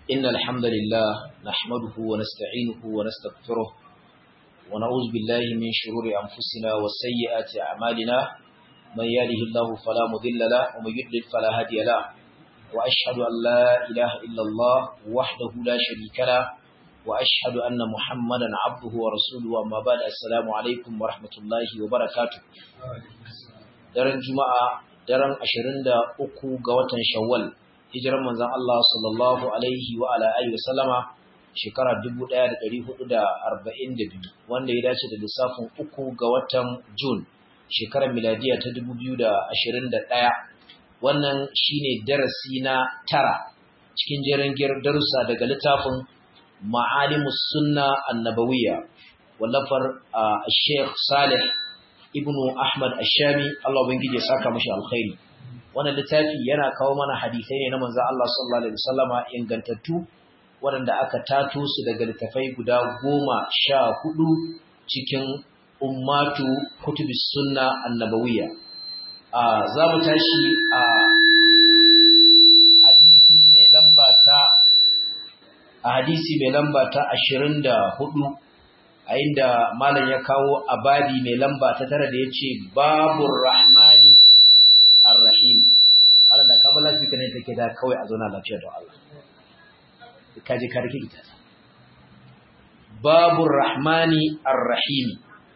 إن الحمد لله نحمده ونستعينه ونستغفره ونعوذ بالله من شرور أنفسنا وسيئات أعمالنا من يهده الله فلا مضل له ومن يضلل فلا هادي له وأشهد أن لا إله إلا الله وحده لا شريك له وأشهد أن محمدا عبده ورسوله وما بعد السلام عليكم ورحمة الله وبركاته daren juma'a daren 23 ga watan shawwal hijiran manzon Allah sallallahu alaihi wa ala alihi wa sallama shekara 1442 wanda ya dace da lissafin uku ga watan Jun shekarar miladiya ta 2021 wannan shine darasi na tara cikin jerin darussa daga littafin Ma'alimus Sunna Annabawiyya wallafar Sheikh Salih ibnu Ahmad Ashami Allah ubangiji ya saka mashi alkhairi wannan littafi yana kawo mana hadisai ne na manzo Allah sallallahu alaihi wasallama ingantattu waɗanda aka tato su daga littafai guda goma sha hudu cikin ummatu kutubis sunna annabawiyya a za mu tashi a hadisi mai lamba ta a hadisi mai lamba ta 24 a inda malam ya kawo abadi mai lamba ta tara da ya ce babur rahmani ar-rahim malam da kamar lafi kanin take da kawai a zauna lafiya da Allah kaji ka rike ita babur rahmani ar-rahim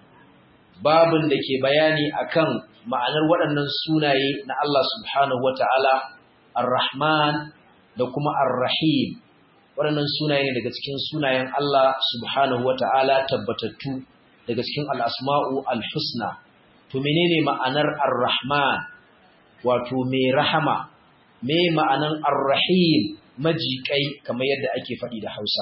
babun da ke bayani akan ma'anar waɗannan sunaye na Allah subhanahu wata'ala ar-rahman da kuma ar-rahim waɗannan sunaye ne daga cikin sunayen Allah subhanahu wa ta'ala tabbatattu daga cikin al'asma'u al-husna. To menene ma'anar ar-Rahman wato mai rahama, me ma'anar ar-Rahim majiƙai kamar yadda ake faɗi da Hausa.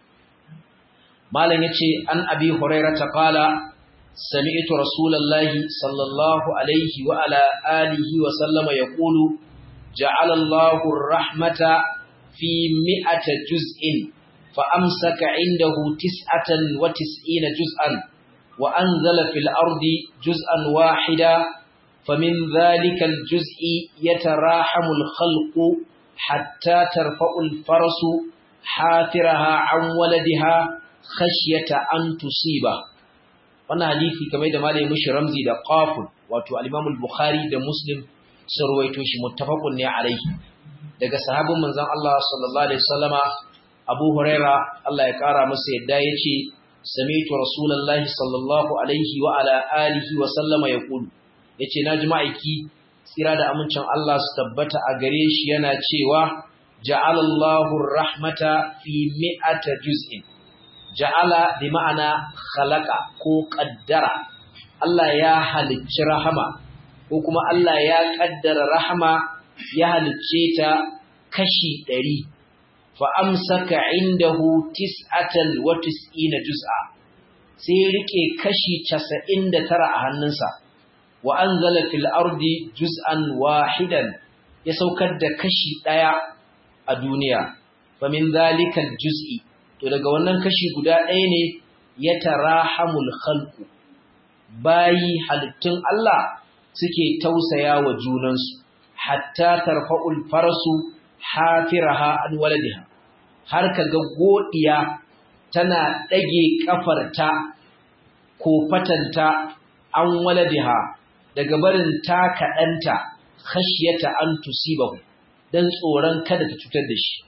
Malam ya ce, An abi Huraira ta ƙala, Sami'tu Rasulallahi sallallahu alaihi wa ala alihi wa sallama ya ƙulu, Ja'alallahu rahmata في مئة جزء فأمسك عنده تسعة وتسعين جزءا وأنزل في الأرض جزءا واحدا فمن ذلك الجزء يتراحم الخلق حتى ترفع الفرس حافرها عن ولدها خشية أن تصيبه wannan hadisi kamar da malai mushi ramzi da qaful wato al-Imam al-Bukhari da Muslim sun ruwaito shi muttafaqun ne alaihi daga sahabin manzon Allah sallallahu alaihi wasallama Abu Huraira Allah ya kara masa yadda yace sami'tu rasulullahi sallallahu alaihi wa ala alihi wa sallama yaqulu yace naji ma'aiki tsira da amincin Allah su tabbata a gare shi yana cewa ja'ala Allahu rahmata fi mi'ata juz'in ja'ala bi ma'ana khalaqa ko qaddara Allah ya halicci rahama ko kuma Allah ya kaddara rahama ya halicce ta kashi ɗari, fa'amsaka indahu tis'atan wa tis'ina juz'a, sai riƙe kashi casa'in da tara a hannunsa, wa an zala fil ardi juz'an wahidan ya saukar da kashi ɗaya a duniya, famin zalikan juz'i, to daga wannan kashi guda ɗaya ne ya tara hamul khalqu bayi halittun Allah suke tausaya wa junansu. hatta tarfa'ul farasu hafiraha an waladiha har kaga godiya tana dage kafarta ko fatanta an waladiha daga barin ta kadanta khashyata an tusibahu dan tsoron kada ta cutar da shi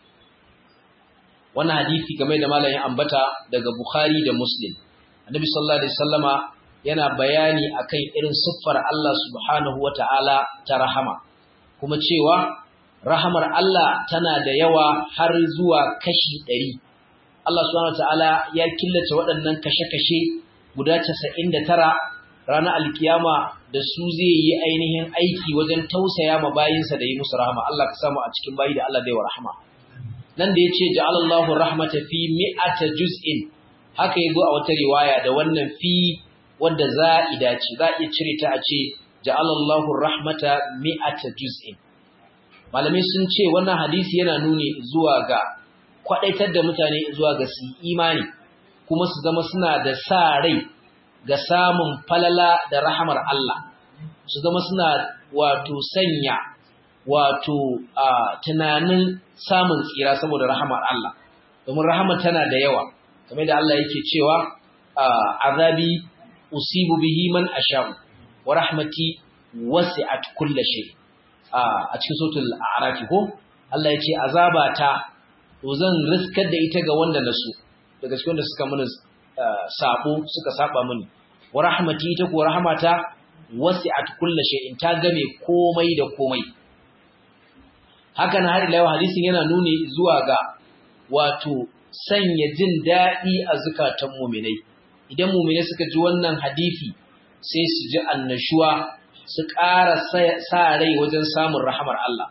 wannan hadisi game da malamin ambata daga Bukhari da Muslim Annabi sallallahu alaihi wasallama yana bayani akan irin siffar Allah subhanahu wataala ta rahama kuma cewa rahamar Allah tana da yawa har zuwa kashi ɗari. Allah subhanahu ta'ala ya killace waɗannan kashe-kashe guda casa'in da tara ranar alkiyama da su zai yi ainihin aiki wajen tausaya ma bayinsa da yi musu rahama. Allah ka samu a cikin bayi da Allah da yawa rahama. Nan da ya ce ja'alallahu rahmata fi mi'ata juz'in haka ya zo a wata riwaya da wannan fi wanda za'ida ce za a iya cire ta a ce ja'alallahu rahmata mi'ata juz'in malamai sun ce wannan hadisi yana nuni zuwa ga kwadaitar da mutane zuwa ga su imani kuma su zama suna da sa rai ga samun falala da rahamar Allah su zama suna wato sanya wato tunanin samun tsira saboda rahamar Allah domin rahamar tana da yawa kamar da Allah yake cewa azabi usibu bihi man asha'u wa rahmati wasi'at kulli shay a cikin suratul a'raf ko Allah ya ce azabata to zan riskar da ita ga wanda na so daga cikin wanda suka mini sabo suka saba mini wa rahmati ita ko rahmata wasi'at kulli shay'in ta game komai da komai haka na har ila hadisin yana nuni zuwa ga wato sanya jin daɗi a zukatan mu'minai idan mu'minai suka ji wannan hadisi sai su ji annashuwa su ƙara sa rai wajen samun rahamar Allah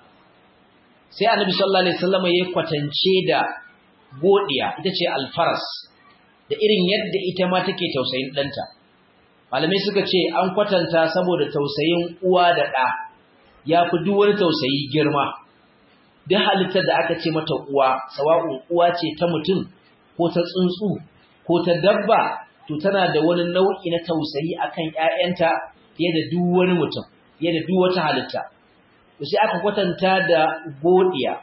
sai annabi sallallahu alaihi wasallam ya kwatance da godiya ita ce alfaras da irin yadda ita ma take tausayin ɗanta malamai suka ce an kwatanta saboda tausayin uwa da ɗa ya fi duk wani tausayi girma duk halittar da aka ce mata uwa sawa'un uwa ce ta mutum ko ta tsuntsu ko ta dabba to tana da wani nau'i na tausayi akan ƴaƴanta fiye da duk wani mutum fiye da duk wata halitta to sai aka kwatanta da godiya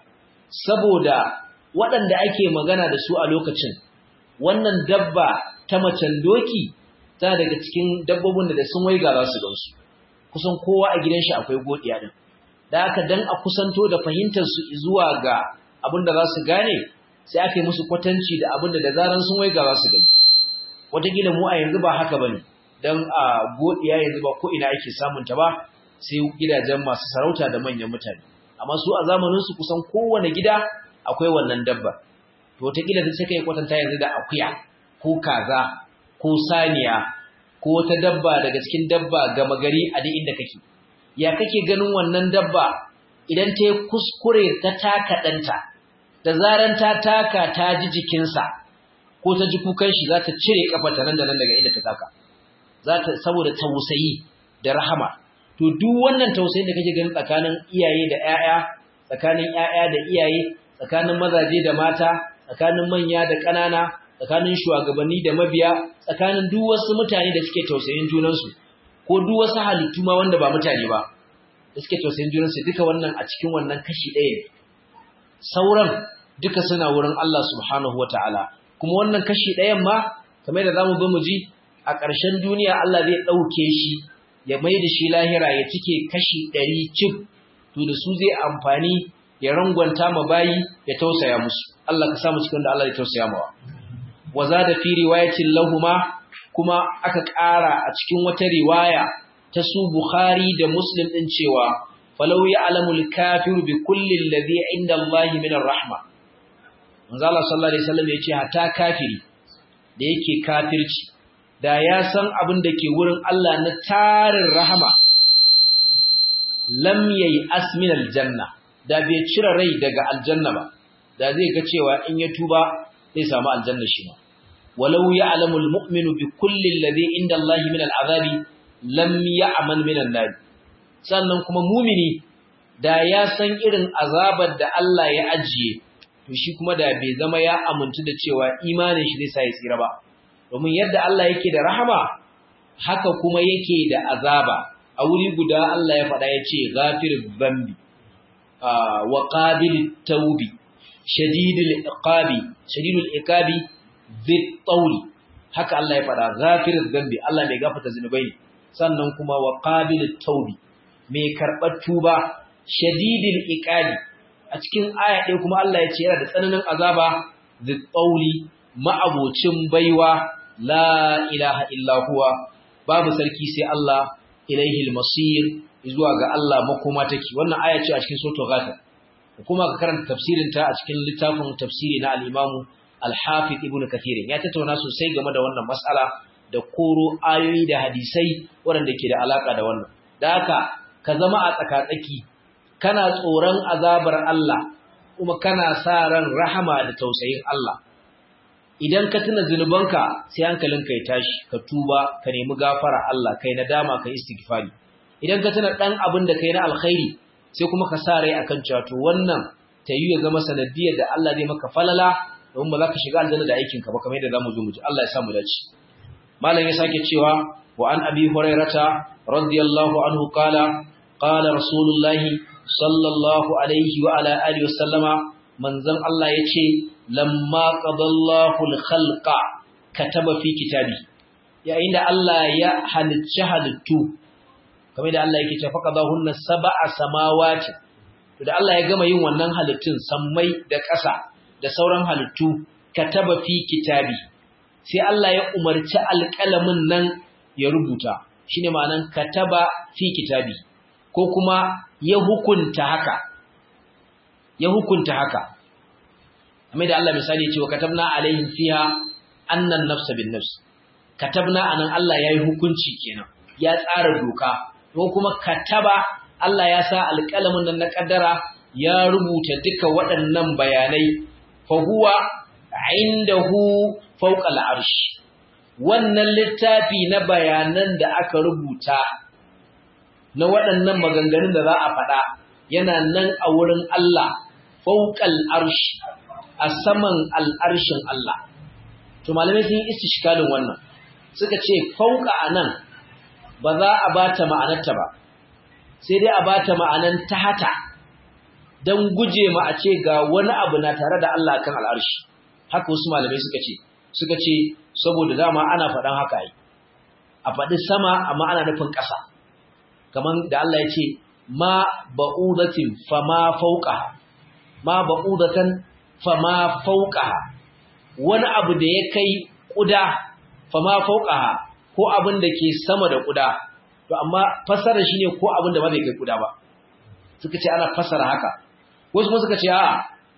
saboda waɗanda ake magana da su a lokacin wannan dabba ta macen doki tana daga cikin dabbobin da sun waiga za su gansu kusan kowa a gidan shi akwai godiya din da haka dan a kusanto da fahimtar su zuwa ga abin da za su gane sai aka yi musu kwatanci da abin da da zaran sun waiga za su gani wataƙila mu a yanzu ba haka bane dan a godiya yanzu ba ko ina ake samun ta ba sai gidajen masu sarauta da manyan mutane amma su a zamanin su kusan kowane gida akwai wannan dabba to wataƙila sai kai kwatanta yanzu da akuya ko kaza ko saniya ko wata dabba daga cikin dabba gama gari a duk inda kake ya kake ganin wannan dabba idan ta yi kuskure ta taka ɗanta da zaran ta taka ta ji jikinsa ko ta ji kukan shi za ta cire kafarta nan da nan daga inda ta taka za ta saboda tausayi da rahama to duk wannan tausayin da kake ganin tsakanin iyaye da ƴaƴa tsakanin ƴaƴa da iyaye tsakanin mazaje da mata tsakanin manya da ƙanana tsakanin shugabanni da mabiya tsakanin duk wasu mutane da suke tausayin junansu ko duk wasu halittu ma wanda ba mutane ba da suke tausayin junansu duka wannan a cikin wannan kashi ɗaya ne sauran duka suna wurin Allah subhanahu wataala kuma wannan kashi ɗayan ma kamar da zamu bi mu ji a ƙarshen duniya Allah zai ɗauke shi ya mai da shi lahira ya cike kashi ɗari cif to da su zai amfani ya rangwanta ma bayi ya tausaya musu Allah ka samu cikin da Allah ya tausaya mawa wa zada fi riwayatin lahuma kuma aka ƙara a cikin wata riwaya ta su Bukhari da Muslim din cewa falau ya'lamul kafiru bi kulli alladhi inda Allah min ar-rahma manzo Allah sallallahu alaihi wasallam yace hatta kafiri da yake kafirci da ya san abin da ke wurin Allah na tarin rahama lam yayi asmin aljanna da bai cire rai daga aljanna ba da zai ga cewa in ya tuba zai samu aljanna shi ma walau ya'lamu almu'minu bi kulli alladhi inda Allah min al'azabi lam ya'man min an-nar sannan kuma mumini da ya san irin azabar da Allah ya ajiye to shi kuma da bai zama ya amintu da cewa imanin shi zai sa ya tsira ba domin yadda Allah yake da rahama haka kuma yake da azaba a wuri guda Allah ya faɗa ya ce ghafir dhanbi wa qabil tawbi shadidul iqabi shadidul iqabi dhit tawli haka Allah ya faɗa ghafir dhanbi Allah mai gafarta zinubai sannan kuma wa qabil tawbi mai karɓar tuba shadidul iqabi a cikin aya ɗaya kuma Allah ya ce yana da tsananin azaba dhit tawli ma'abocin baiwa la ilaha illa huwa babu sarki sai Allah ilaihi al-masir zuwa ga Allah makoma take wannan aya ce a cikin suratul ghafir kuma ka karanta tafsirin ta a cikin littafin tafsiri na al-Imam al-Hafiz Ibn Kathir ya tattauna sosai game da wannan mas'ala da koro ayoyi da hadisai waɗanda ke da alaka da wannan da haka ka zama a tsakatsaki kana tsoron azabar Allah kuma kana sa ran rahama da tausayin Allah idan ka tuna zunubanka sai hankalinka ya tashi ka tuba ka nemi gafara Allah kai nadama ka istighfari idan ka tuna dan abin da kai na alkhairi sai kuma ka sa rai akan cewa to wannan ta yi ya zama sanadiyar da Allah zai maka falala don ba za ka shiga aljanna da aikinka ba kamar yadda zamu zo mu ji Allah ya sa mu dace malam ya sake cewa wa an abi hurairata radiyallahu anhu qala qala rasulullahi sallallahu alaihi wa ala alihi wasallama manzon Allah yace lamma qadallahu al-khalqa kataba fi kitabi yayin da Allah ya halicci halittu kamar da Allah yake cewa faqadahunna sab'a samawati to da Allah ya gama yin wannan halittun sammai da ƙasa da sauran halittu kataba fi kitabi sai Allah ya umarci alƙalamin nan ya rubuta shine ma'anan kataba fi kitabi ko kuma ya hukunta haka ya hukunta haka kamar da Allah misali cewa katabna alaihim fiha annan nafsa bin nafs katabna anan Allah yayi hukunci kenan ya tsara doka ko kuma kataba Allah ya sa alƙalamin nan na kaddara ya rubuta duka waɗannan bayanai fa huwa indahu fawqa al'arsh wannan littafi na bayanan da aka rubuta na waɗannan maganganun da za a faɗa yana nan a wurin Allah fawqa al'arsh a saman al'arshin Allah to malamai sun yi istishkalin wannan suka ce fawqa anan ba za a bata ma'anarta ba sai dai a bata ma'anan tahata dan guje ma a ce ga wani abu na tare da Allah kan al'arshi haka wasu malamai suka ce suka ce saboda dama ana faɗan haka yi a faɗi sama amma ana nufin ƙasa kamar da Allah ya ce ma ba'udatin fama fauqaha ma ba'udatan fama fauqaha wani abu da ya kai ƙuda fama fauqaha ko abin da ke sama da ƙuda to amma fasara shine ko abin da ba zai kai ƙuda ba suka ce ana fasara haka wasu kuma suka ce a'a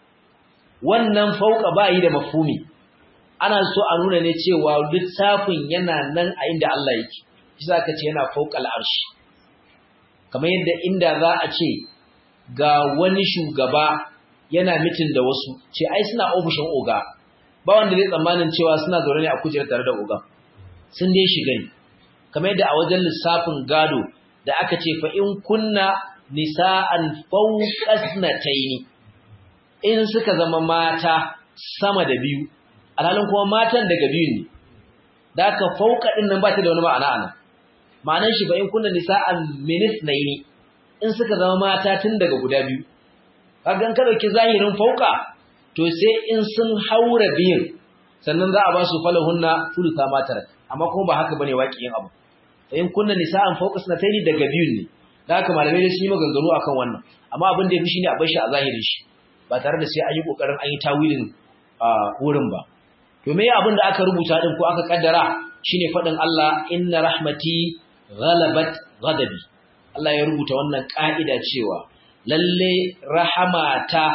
wannan fauka ba yi da mafhumi ana so a nuna ne cewa littafin yana nan a inda Allah yake shi zaka ce yana fauka al'arshi kamar yadda inda za a ce ga wani shugaba yana mitin da wasu ce ai suna ofishin oga ba wanda zai tsammanin cewa suna zaune ne a kujerar tare da oga sun dai shiga ne kamar yadda a wajen lissafin gado da aka ce fa in kunna nisa'an fawqasnataini in suka zama mata sama da biyu alhalin kuma matan daga biyu ne da aka fauka din nan ba ta da wani ma'ana anan ma'anar shi ba in kunna nisa'an minis naini in suka zama mata tun daga guda biyu kagan ka dauki zahirin fauka to sai in sun haura biyun sannan za a ba su falahunna thulutha matar amma kuma ba haka bane waƙiyin abu in kunna nisa'an fauka sunataini daga biyun ne da haka malamai da sun yi maganganu akan wannan amma abin da ya fi shine a bar shi a zahirin shi ba tare da sai an yi kokarin an yi tawilin wurin ba to me abin da aka rubuta din ko aka kaddara shine fadin Allah inna rahmati ghalabat ghadabi Allah ya rubuta wannan ka'ida cewa lalle rahamata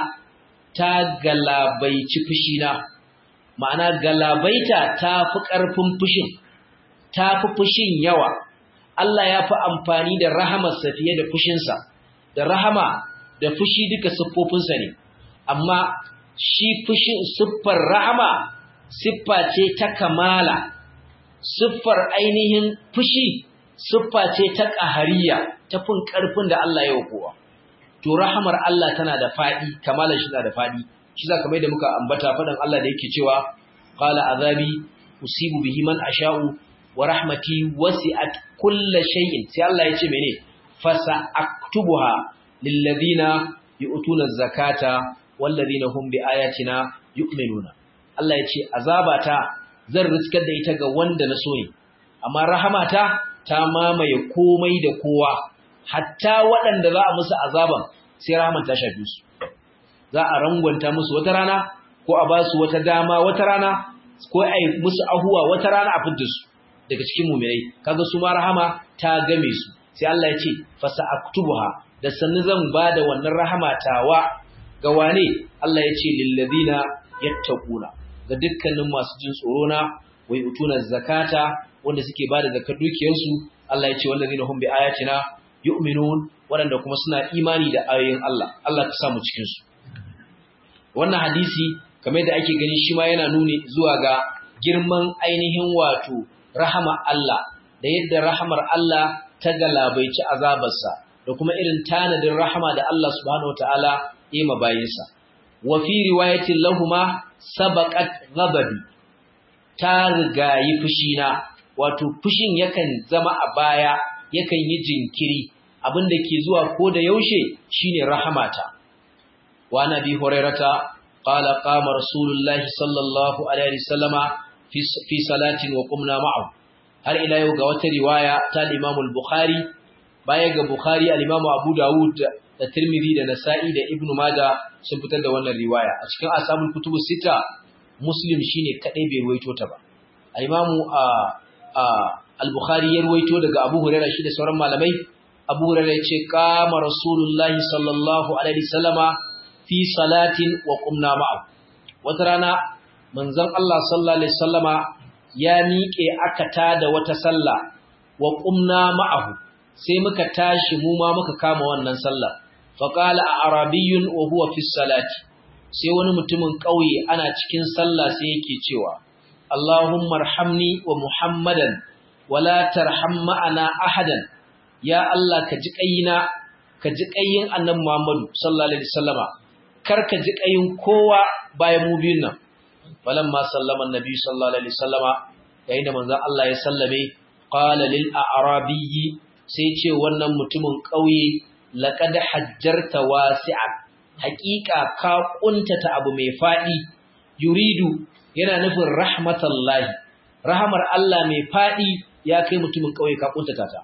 ta galabaici fushina ma'ana galabaita ta fi karfin fushin ta fi fushin yawa Allah ya fi amfani da rahamarsa fiye da fushinsa da rahama da fushi duka siffofinsa ne amma shi fushin siffar rahama siffa ce ta kamala siffar ainihin fushi siffa ce ta ƙahariya ta fin ƙarfin da Allah ya kowa to rahamar Allah tana da faɗi kamalar shi tana da faɗi shi za kamar da muka ambata faɗin Allah da yake cewa qala azabi usibu bihi man asha'u wa rahmati wasi'at kulla shay'in sai Allah ya ce mene fasa aktubuha lil ladina yu'tuna zakata wal ladina hum bi ayatina yu'minuna Allah ya ce azabata zan riskar da ita ga wanda na so ne amma rahamata ta mamaye komai da kowa hatta waɗanda za a musu azaban sai rahaman ta shafe su za a rangwanta musu wata rana ko a ba su wata dama wata rana ko a yi musu ahuwa wata rana a fidda su daga cikin mumirai kaga su ma rahama ta game su sai Allah ya ce fasa aktubuha da sannu zan bada wannan rahama tawa ga wane Allah ya ce lil ladina yattaquna ga dukkanin masu jin tsoro na wai utuna zakata wanda suke bada zakar dukiyar su Allah ya ce wal ladina hum bi ayatina yu'minun waɗanda kuma suna imani da ayoyin Allah Allah ka samu cikin su wannan hadisi kamar da ake gani shi ma yana nuni zuwa ga girman ainihin wato rahama Allah da yadda rahamar Allah ta galabaici azabarsa da kuma irin tanadin rahama da Allah subhanahu wataala ya ma bayinsa wa fi riwayatin lahuma sabaqat ghadabi ta rigayi fushina wato fushin yakan zama a baya yakan yi jinkiri abin da ke zuwa ko da yaushe shine rahamata wa nabi hurairata qala qama rasulullahi sallallahu alaihi wasallama fi salatin wa qumna ma'ahu har ila yau ga wata riwaya ta Imam al-Bukhari baya ga Bukhari al-Imam Abu Dawud da Tirmidhi da Nasa'i da Ibn Majah sun fitar da wannan riwaya a cikin ashabul kutubu sita Muslim shine kadai bai ruwaito ta ba al-Imam al-Bukhari ya ruwaito daga Abu Hurairah shi da sauran malamai Abu Hurairah ya ce qama Rasulullahi sallallahu alaihi wasallama fi salatin wa qumna ma'ahu wata rana manzon Allah sallallahu alaihi wasallama ya miƙe aka tada wata sallah wa qumna ma'ahu sai muka tashi mu ma muka kama wannan sallah fa qala arabiyyun wa huwa fi salati sai wani mutumin ƙauye ana cikin sallah sai yake cewa Allahumma arhamni wa Muhammadan wala tarham ma'ana ahadan ya Allah ka ji kayina ka ji kayin annabi Muhammadu sallallahu alaihi wasallama kar ka ji kayin kowa bayan mu biyun nan falamma sallama annabi sallallahu alaihi wasallama yayin da manzon Allah ya sallame qala lil a'rabiyyi sai ce wannan mutumin kauye laqad hajjarta wasi'an haqiqa ka kuntata abu mai fadi yuridu yana nufin rahmatallahi rahmar Allah mai fadi ya kai mutumin kauye ka kuntata ta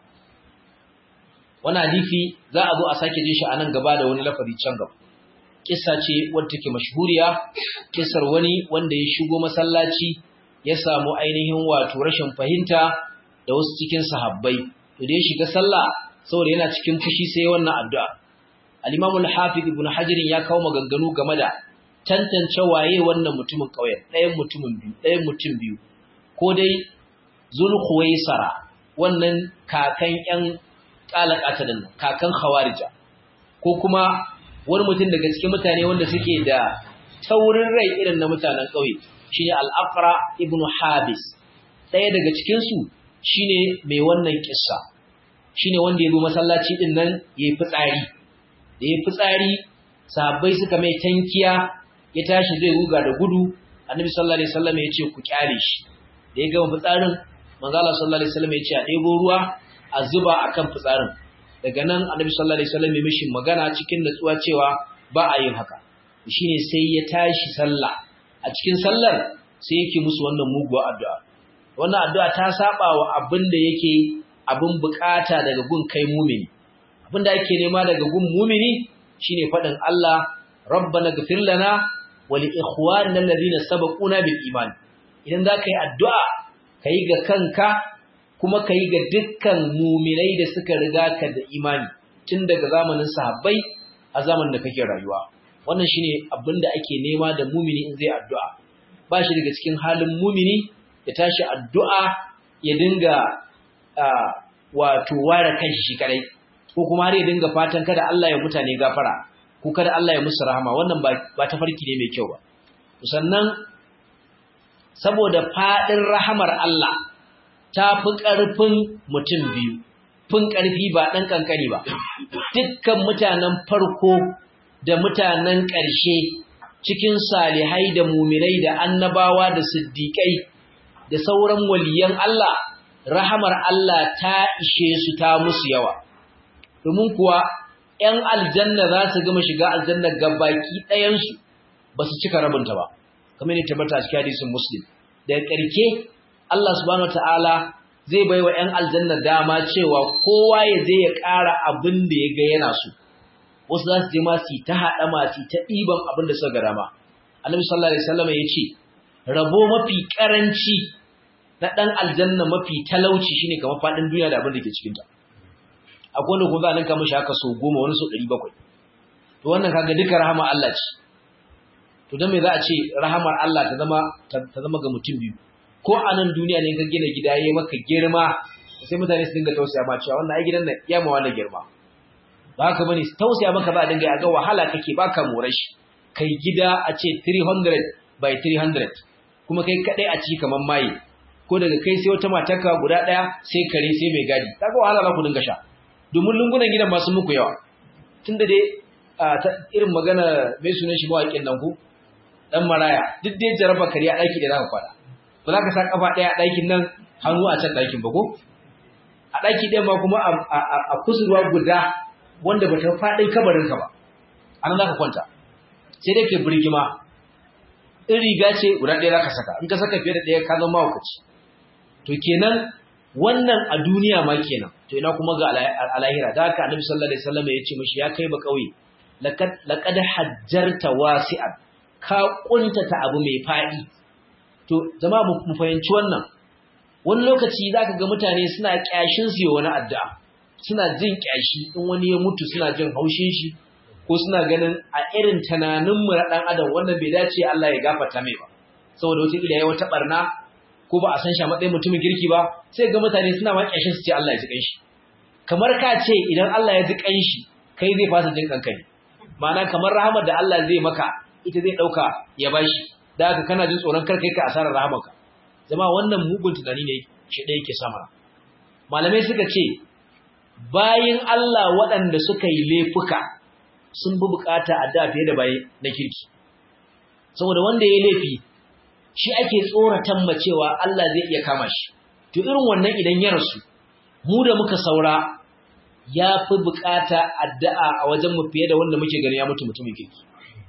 wannan hadisi za a zo a sake jin shi anan gaba da wani lafazi can gaba kissa ce wadda take mashhuriya kissar wani wanda ya shigo masallaci ya samu ainihin wato rashin fahimta da wasu cikin sahabbai to da ya shiga sallah saboda yana cikin fushi sai wannan addu'a al-Imam al-Hafiz Ibn Hajar ya kawo maganganu game da tantance waye wannan mutumin kauyen ɗayan mutumin biyu ɗayan mutum biyu ko dai Zulkhuwaisara wannan kakan ƴan kalakata din kakan Khawarija ko kuma wani mutum daga cikin mutane wanda suke da taurin rai irin na mutanen ƙauye shine al-Aqra ibn Habis ɗaya daga cikin su shine mai wannan kissa shine wanda ya zo masallaci din nan yayi fitsari da yayi fitsari sahabbai suka mai tankiya ya tashi zai ruga da gudu Annabi sallallahu alaihi wasallam ya ce ku kyale shi da ya gama fitsarin manzo Allah sallallahu alaihi wasallam ya ce a ɗebo ruwa a zuba akan fitsarin daga nan annabi sallallahu alaihi wasallam ya mishi magana cikin natsuwa cewa ba a yin haka shine sai ya tashi sallah a cikin sallar sai yake musu wannan muguwa addu'a wannan addu'a ta saba wa abin da yake abin bukata daga gun kai mumini abin da ake nema daga gun mumini shine fadin Allah rabbana ghfir lana wa li ikhwanina alladhina sabaquna bil iman idan zaka yi addu'a kai ga kanka kuma ka yi ga dukkan muminai da suka riga ka da imani tun daga zamanin sahabbai a zamanin da kake rayuwa wannan shine abin da ake nema da mumini in zai addu'a ba shi daga cikin halin mumini ya tashi addu'a ya dinga wato ware kanshi shi kadai ko kuma har ya dinga fatan kada Allah ya mutane gafara ko kada Allah ya musu rahama wannan ba ta farki ne mai kyau ba sannan saboda fadin rahamar Allah ta fi ƙarfin mutum biyu, fin ƙarfi ba ɗan ƙanƙani ba, dukkan mutanen farko da mutanen ƙarshe cikin salihai da mumirai da annabawa da siddiƙai da sauran waliyan Allah, rahamar Allah ta ishe su ta musu yawa. Domin kuwa ‘yan aljanna za su gama shiga aljanna gabaki ɗayansu ba su cika rabinta ba, kamar ne tabbata cikin hadisin Muslim. Daga ƙarke Allah subhanahu ta'ala zai bai wa ‘yan aljanna dama cewa kowa ya zai ya ƙara abin da ya ga yana so. Wasu za su je masu ta haɗa masu ta ɗiban abin da suka ga dama. Annabi sallallahu Alaihi wasallam ya ce, rabo mafi ƙaranci na ɗan aljanna mafi talauci shine kamar faɗin duniya da abin da ke cikinta. Akwai wanda kuma za a ninka mashi haka so goma wani so ɗari bakwai. To wannan kaga duka rahama Allah ce. To don me za a ce rahamar Allah ta zama ta zama ga mutum biyu. ko a nan duniya ne ka gina gida ya maka girma sai mutane su dinga tausaya ma cewa wannan ai gidan nan ya ma wannan girma ba haka bane tausaya maka ba a dinga ga wahala kake baka more shi kai gida a ce 300 by 300 kuma kai kadai a ciki kaman maye ko daga kai sai wata matarka guda daya sai kare sai mai gadi kaga wahala za ku dinga sha domin lungunan gidan masu muku yawa tunda dai irin magana mai sunan shi mawaƙin nan ku dan maraya duk dai jaraba kariya daki da zaka kwada ba za ka sa kafa ɗaya a ɗakin nan hannu a can ɗakin ba ko a ɗaki ɗaya ma kuma a kusurwa guda wanda ba ta faɗin kabarinka ba a nan za ka kwanta sai dai ke birgima in riga ce guda ɗaya za ka saka in ka saka fiye da ɗaya ka zama mawakaci to kenan wannan a duniya ma kenan to ina kuma ga alahira da haka annabi sallallahu alaihi wasallam ya ce mishi ya kai ba kauye laqad laqad hajjarta wasi'an ka kuntata abu mai fadi to jama'a mu fahimci wannan wani lokaci zaka ga mutane suna kyashin su wani addu'a suna jin kyashi in wani ya mutu suna jin haushin shi ko suna ganin a irin tunanin mu na dan adam wannan bai dace Allah ya gafarta mai ba saboda wata kila yayi wata barna ko ba a san shi a matsayin mutumin kirki ba sai ga mutane suna ma kyashin su ce Allah ya ji kanshi kamar ka ce idan Allah ya ji kanshi kai zai fasa jin kanka ne ma'ana kamar rahamar da Allah zai maka ita zai dauka ya bashi da haka kana jin tsoron kar kai ka asarar rahamarka jama'a wannan mugun tunani ne shi da yake sama malamai suka ce bayin Allah waɗanda suka yi laifuka sun bi bukata addu'a fiye da bayi na kirki saboda wanda ya laifi shi ake tsoratan ma cewa Allah zai iya kama shi to irin wannan idan ya rasu mu da muka saura ya fi bukata addu'a a wajen mu fiye da wanda muke gani ya mutu mutumin kirki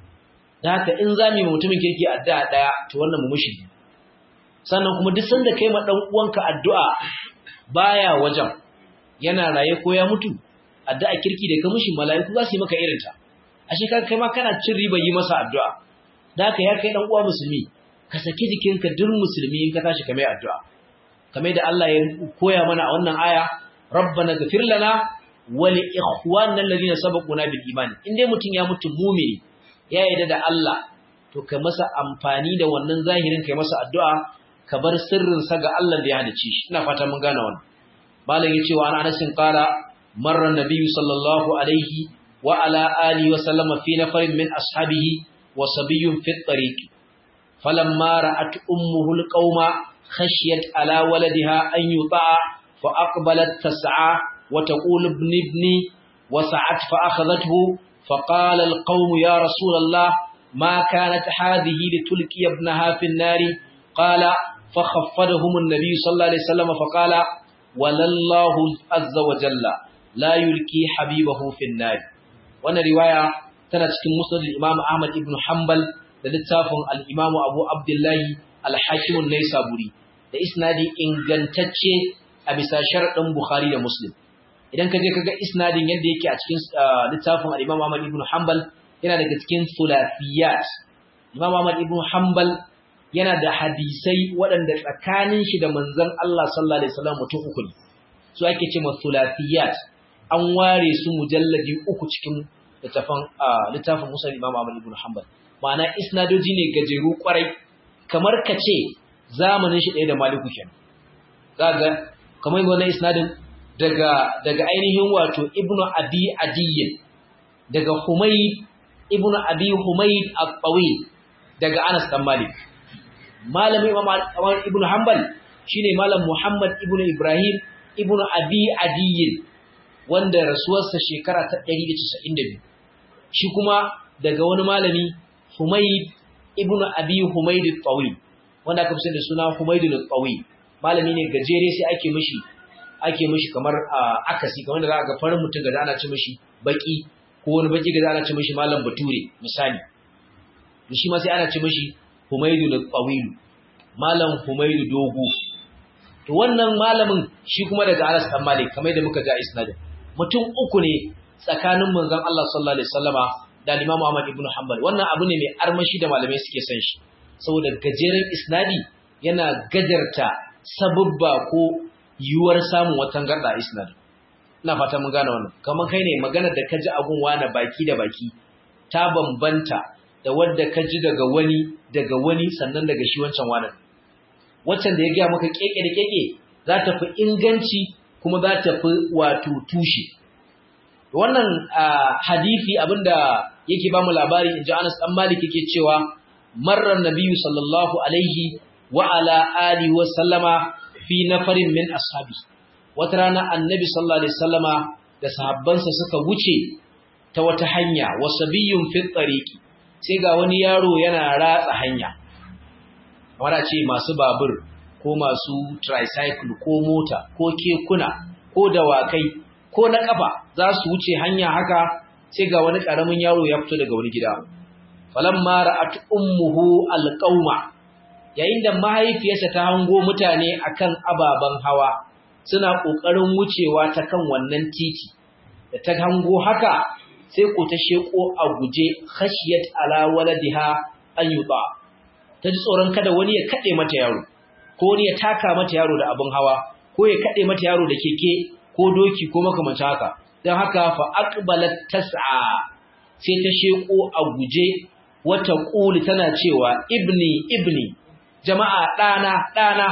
da haka in za mu yi mutumin kirki addu'a daya to wannan mu mushi sannan kuma duk sanda kai ma dan uwanka addu'a baya wajen yana raye ko ya mutu addu'a kirki da ka mushi mala'iku za su yi maka irin ta ashe kai ma kana cin riba yi masa addu'a da haka ya kai dan uwa musulmi ka saki jikinka duk musulmi in ka tashi ka mai addu'a kamar da Allah ya koya mana a wannan aya rabbana ghfir lana wa li ikhwanina alladhina sabaquna bil iman in dai mutun ya mutu mu'mini ya yarda da Allah to ka masa amfani da wannan zahirin kai masa addu'a ka bar sirrin sa ga Allah da ya hadace shi ina fata mun gane wannan malam yace wa ana anasin qala marra nabiyyu sallallahu alaihi wa ala alihi wa sallama fi nafarin min ashabihi wa sabiyyun fi at-tariq فلما رأت أمه القوم خشيت على ولدها أن يطاع فأقبلت تسعى وتقول ابن ابني وسعت فأخذته فقال القوم يا رسول الله ما كانت هذه لتلقي ابنها في النار قال فخفضهم النبي صلى الله عليه وسلم فقال ولله عز وجل لا يلقي حبيبه في النار وانا رواية تنتك مسند الإمام أحمد بن حنبل da littafin al'imamu abu abdullahi alhakimun na saburi da isnadi ingantacce a bisa sharaɗin bukhari da muslim idan ka je ka ga isnadin yadda yake a cikin littafin al'imamu ahmad ibn hanbal yana daga cikin sulafiyat imam ahmad ibn hanbal yana da hadisai waɗanda tsakanin shi da manzon Allah sallallahu alaihi wasallam mutum uku ne su ake ce ma sulafiyat an ware su mujalladi uku cikin littafin littafin musa imam ahmad ibn hanbal ma'ana isnadoji ne gajeru kwarai kamar ka ce zamanin shi ɗaya da maliku kenan zaga kamar wannan isnadin daga daga ainihin wato ibnu abi adiyyin daga humayd ibnu abi humayd at-tawil daga anas dan malik malamin imam ibnu hanbal shine malam muhammad ibnu ibrahim ibnu abi adiyyin wanda rasuwarsa shekara ta 192 shi kuma daga wani malami Humayd ibn Abi Humayd al-Tawil wanda aka fi da suna Humayd al-Tawil malami ne gajere sai ake mishi ake mishi kamar akasi kamar da za ga farin mutum ga ana ci mishi baki ko wani baki ga ana ci mishi malam bature misali to shi ma sai ana ci mishi Humayd al-Tawil malam Humayd dogo to wannan malamin shi kuma daga Anas dan Malik kamar da muka ga isnadin mutum uku ne tsakanin manzon Allah sallallahu alaihi wasallama da Imam Ahmad ibn Hanbal wannan abu ne mai armashi da malamai suke son shi saboda gajeren isnadi yana gajarta sababba ko yiwuwar samun watan garda isnadi ina fata mun gane wannan kamar kai ne maganar da kaji abun wani baki da baki ta bambanta da wanda kaji daga wani daga wani sannan daga shi wancan wani waccan da ya gaya maka keke da keke za ta fi inganci kuma za ta fi wato tushe wannan hadisi abinda yake ba mu labari inji Anas dan Malik yake cewa marran nabiyyu sallallahu alaihi wa ala alihi wa sallama fi nafarin min ashabi wata rana annabi sallallahu alaihi wasallama da sahabbansa suka wuce ta wata hanya wasabiyyun fi tariqi sai ga wani yaro yana ratsa hanya kamar ce masu babur ko masu tricycle ko mota ko kekuna ko ko dawakai ko na kafa za su wuce hanya haka sai ga wani karamin yaro ya fito daga wani gida falamma ra'at ummuhu alqauma yayin da mahaifiyarsa ta hango mutane akan ababan hawa suna kokarin wucewa ta kan wannan titi da ta hango haka sai ko ta sheko a guje khashiyat ala waladiha an yuta ta ji tsoron kada wani ya kade mata yaro ko wani ya taka mata yaro da abin hawa ko ya kade mata yaro da keke ko doki ko makamancin haka dan haka fa aqbalat tas'a sai ta sheko a guje wata quli tana cewa ibni ibni jama'a dana dana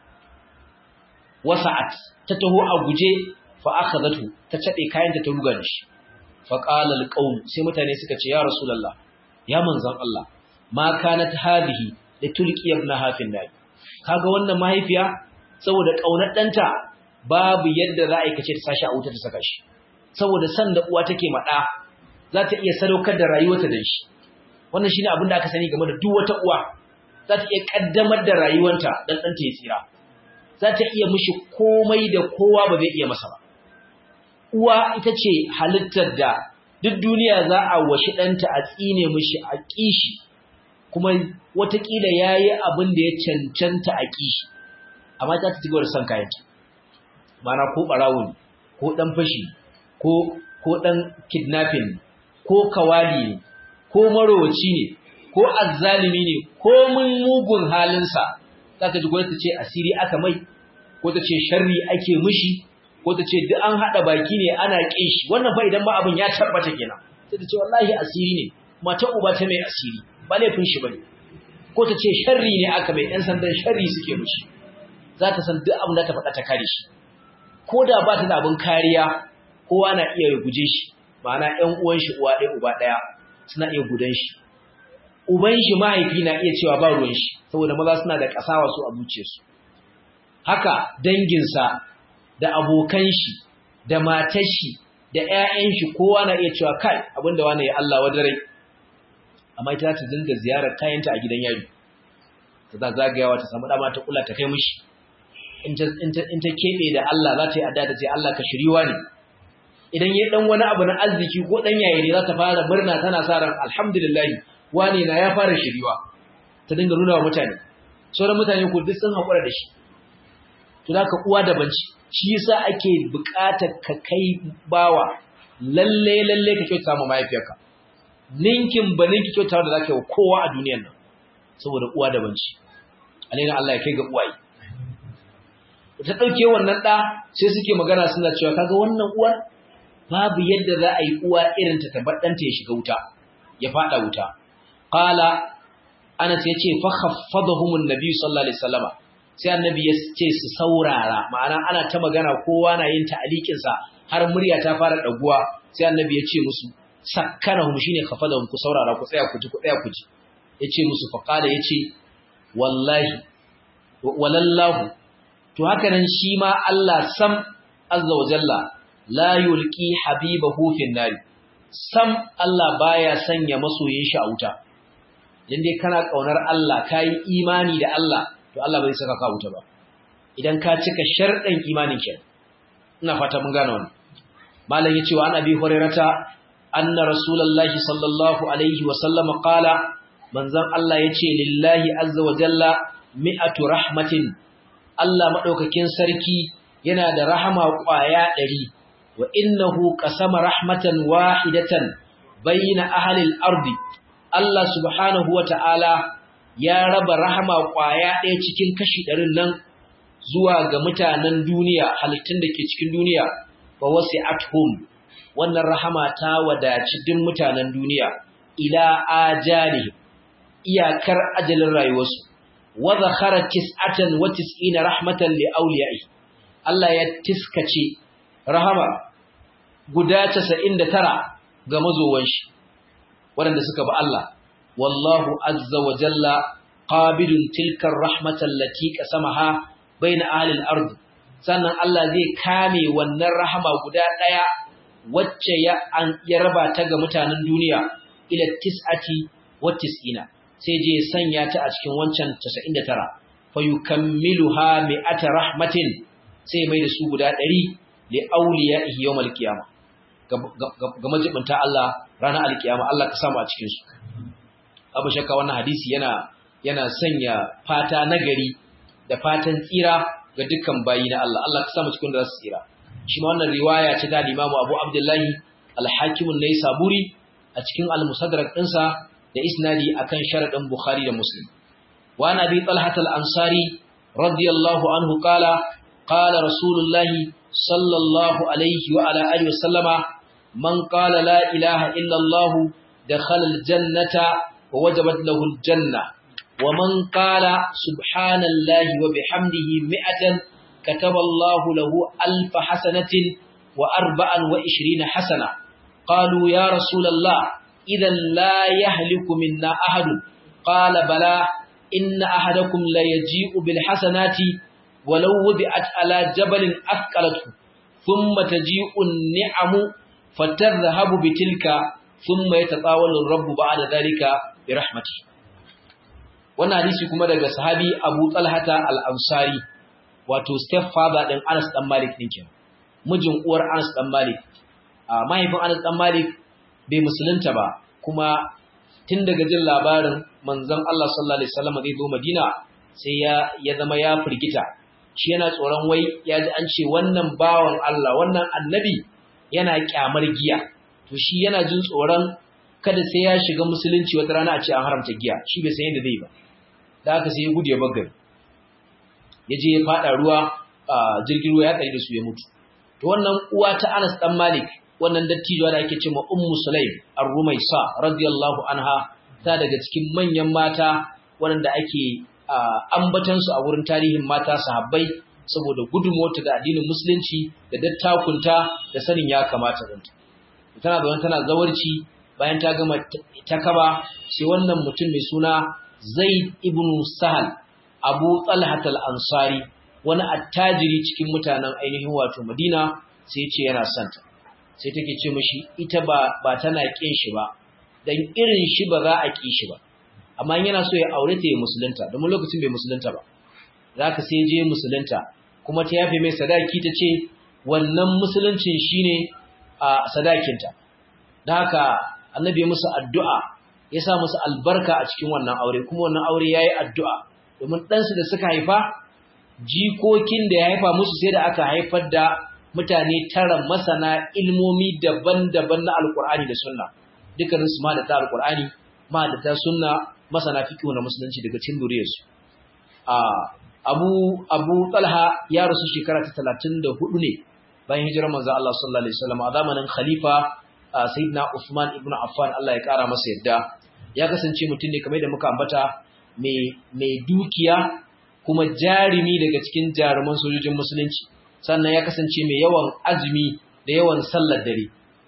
wasa'at ta taho a guje fa akhadatu ta cade kayanta ta ruga da shi fa qala alqawm sai mutane suka ce ya rasulullah ya manzon Allah ma kanat hadhihi litulqi ibnaha fi nar kaga wannan mahaifiya saboda kaunar danta babu yadda za a yi kace ta sashi a wuta ta saka shi saboda san da uwa take mada za ta iya sadaukar da rayuwarta da shi wannan shine abin da aka sani game da duk wata uwa za ta iya kaddamar da rayuwarta dan danta ya tsira za ta iya mishi komai da kowa ba zai iya masa ba uwa ita ce halittar da duk duniya za a washi ɗanta a tsine mishi a ƙishi kuma watakila ya yi abin da ya cancanta a ƙishi amma ta ci gaba da son kayanta mana ko ɓarawo ne ko ɗan fashi ko ɗan kidnapping ko kawali ne ko marowaci ne ko azzalimi ne ko mun mugun halinsa za ka ji gwamnati ce asiri aka mai ko ta ce sharri ake mishi ko ta ce duk an haɗa baki ne ana ƙin shi wannan fa idan ba abin ya tabbata kenan sai ta ce wallahi asiri ne mata uba ta mai asiri ba laifin shi bane ko ta ce sharri ne aka mai ɗan sandan sharri suke mishi za ta san duk abin da ta faɗa ta kare shi ko da ba ta da abin kariya kowa na iya guje shi ma'ana ƴan uwan shi uwa ɗaya uba ɗaya suna iya gudan shi uban shi mahaifi na iya cewa ba ruwan shi saboda maza suna da kasawa su a zuciyarsu haka danginsa da abokan shi da matar shi da ƴaƴan shi kowa na iya cewa kai abinda wani ya Allah wadare amma ita ta dinga ziyarar kayanta a gidan yari ta za zagayawa ta samu dama ta kula ta kai mishi in ta in ta kebe da Allah za ta yi adda ta ce Allah ka shiriwa ne idan ya dan wani abu na arziki ko dan yayi ne za ta fara murna tana sa ran alhamdulillah wane na ya fara shiriwa ta dinga nuna wa mutane sauran mutane ko duk sun haƙura da shi to da ka uwa da banci shi yasa ake buƙatar ka kai bawa lalle lalle ka kyauta ma mahaifiyarka ninkin ba ninki kyauta da zaka yi wa kowa a duniyar nan saboda uwa da banci alaina Allah ya kai ga uwaye ta dauke wannan da sai suke magana suna cewa kaga wannan uwar babu yadda za a yi uwa irin ta tabbadanta ya shiga wuta ya fada wuta qala Anas yace fa khaffadahum an-nabi sallallahu alaihi wasallama sai annabi ya ce su saurara ma'ana ana ta magana kowa na yin ta'alikin sa har murya ta fara daguwa sai annabi ya ce musu sakkanahum shine khafadahum ku saurara ku tsaya ku ji ku tsaya ku ji yace musu fa qala yace wallahi walallahu to haka nan shi ma Allah sam azza wa jalla la yulqi habibahu fin nari sam Allah baya sanya masoyin shi a wuta idan dai kana kaunar Allah kai imani da Allah to Allah bai saka ka wuta ba idan ka cika sharɗin imanin ki ina fata mun gane wannan malam yace wa annabi hurairata anna rasulullahi sallallahu alaihi wa sallam qala manzon Allah yace lillahi azza wa jalla mi'atu rahmatin Allah madaukakin sarki yana da rahama kwaya 100 wa innahu qasama rahmatan wahidatan bayna ahli al-ardi Allah subhanahu wata'ala ya raba rahama kwaya ɗaya cikin kashi ɗarin nan zuwa ga mutanen duniya halittun da ke cikin duniya fa wasi'atuhum wannan rahama ta wadaci duk mutanen duniya ila ajali iyakar ajalin rayuwarsu wa zakhara tis'atan wa tis'ina rahmatan li awliya'i Allah ya tiskace rahama guda 99 ga mazowan shi waɗanda suka bi Allah wallahu azza wa jalla qabidun tilka rahmatan lati qasamaha baina ahli al-ard sannan Allah zai kame wannan rahama guda daya wacce ya an ya raba ta ga mutanen duniya ila tis'ati wa tis'ina sai je sanya ta a cikin wancan 99 fa yukammiluha mi'ata rahmatin sai mai da su guda 100 li awliyaihi yawmal qiyamah ga majibinta Allah ranar alkiyama Allah ka samu a cikin su abu shakka wannan hadisi yana yana sanya fata nagari da fatan tsira ga dukkan bayi na Allah Allah ka samu cikin da za su tsira shi ma wannan riwaya ce da Imam Abu Abdullahi Al-Hakim an-Naisaburi a cikin Al-Musaddarak ɗinsa da isnadi akan sharadin Bukhari da Muslim wa Nabi Talhat al-Ansari radiyallahu anhu qala qala Rasulullah sallallahu alaihi wa ala alihi wa sallama man qala la ilaha illa Allah dakhala al-jannata wa wajabat lahu al-janna wa man qala subhanallahi wa bihamdihi mi'atan كتب الله له ألف حسنة وأربعا وعشرين حسنة قالوا يا رسول الله إذا لا يهلك منا أحد قال بلى إن أحدكم لا يجيء بالحسنات ولو وضعت على جبل أثقلته ثم تجيء النعم فتذهب بتلك ثم يتطاول الرب بعد ذلك برحمته wannan hadisi kuma daga sahabi Abu Talhata al-Ansari wato stepfather din Anas dan Malik din kenan mijin uwar Anas dan Malik a mahaifin Anas dan Malik bai musulunta ba kuma tun daga jin labarin manzon Allah sallallahu alaihi wasallam zai zo Madina sai ya ya zama ya firgita shi yana tsoron wai ya ji an ce wannan bawan Allah wannan annabi yana kyamar giya to shi yana jin tsoron kada sai ya shiga musulunci wata rana a ce an haramta giya shi bai san yadda zai ba da haka sai ya gudu ya bagari ya je ya fada ruwa a jirgin ruwa ya kare da su ya mutu to wannan uwa ta Anas dan Malik wannan dattijuwa da ake cewa Ummu Sulaim Ar-Rumaisa radiyallahu anha ta daga cikin manyan mata waɗanda ake ambatan su a wurin tarihin mata sahabbai saboda gudunmuwarta da addinin musulunci da dattakunta da sanin ya kamata zanta tana da tana zawarci bayan ta gama takaba sai wannan mutum mai suna Zaid ibn Sahal Abu Talhat al-Ansari wani attajiri cikin mutanen ainihin wato Madina sai ce yana santa sai take ce mishi ita ba ba tana kin shi ba dan irin shi ba za a ki shi ba amma yana so ya aure ta ya musulunta domin lokacin bai musulunta ba zaka sai je musulunta kuma ta yafe mai sadaki ta ce wannan musuluncin shine a sadakinta dan haka annabi ya musu addu'a ya sa musu albarka a cikin wannan aure kuma wannan aure yayi addu'a domin ɗansu da suka haifa jikokin da ya haifa musu sai da aka haifar da mutane tara masana ilmomi daban-daban na alkur'ani da sunna dukkanin su ma da ta alkur'ani ma da ta sunna masana fiqh na musulunci daga cikin duriyarsu a Abu Abu Talha ya rasu shekara ta 34 ne bayan hijirar manzo Allah sallallahu alaihi wasallam a zamanin khalifa Sayyidina Uthman ibn Affan Allah ya kara masa yadda ya kasance mutum ne kamar da muka ambata mai dukiya kuma jarimi daga cikin jaruman sojojin musulunci sannan ya kasance mai yawan azumi da yawan sallar dare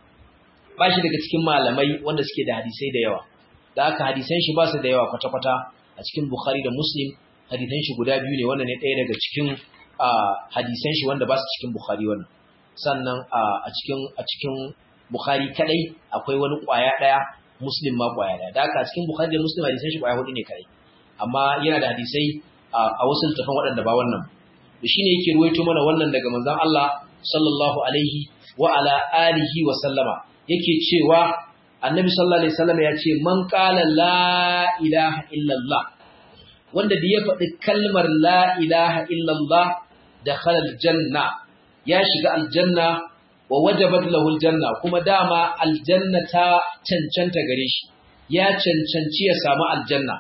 ba shi daga cikin malamai wanda suke da hadisai da yawa da aka hadisan shi ba su da yawa kwata-kwata a cikin bukhari da muslim hadisan shi guda biyu ne wannan ne ɗaya daga cikin hadisan shi wanda ba su cikin bukhari wannan sannan a cikin a cikin bukhari kadai akwai wani kwaya ɗaya muslim ma kwaya ɗaya da aka a cikin bukhari da muslim hadisan shi kwaya hudu ne kadai amma yana da hadisai a wasu littafan waɗanda ba wannan da shine yake ruwaito mana wannan daga manzon Allah sallallahu alaihi wa ala alihi wa sallama yake cewa annabi sallallahu alaihi wasallam ya ce man qala la ilaha illallah wanda da ya faɗi kalmar la ilaha illallah dakhala aljanna ya shiga aljanna wa wajabat lahu aljanna kuma dama aljanna ta cancanta gare shi ya cancanci ya samu aljanna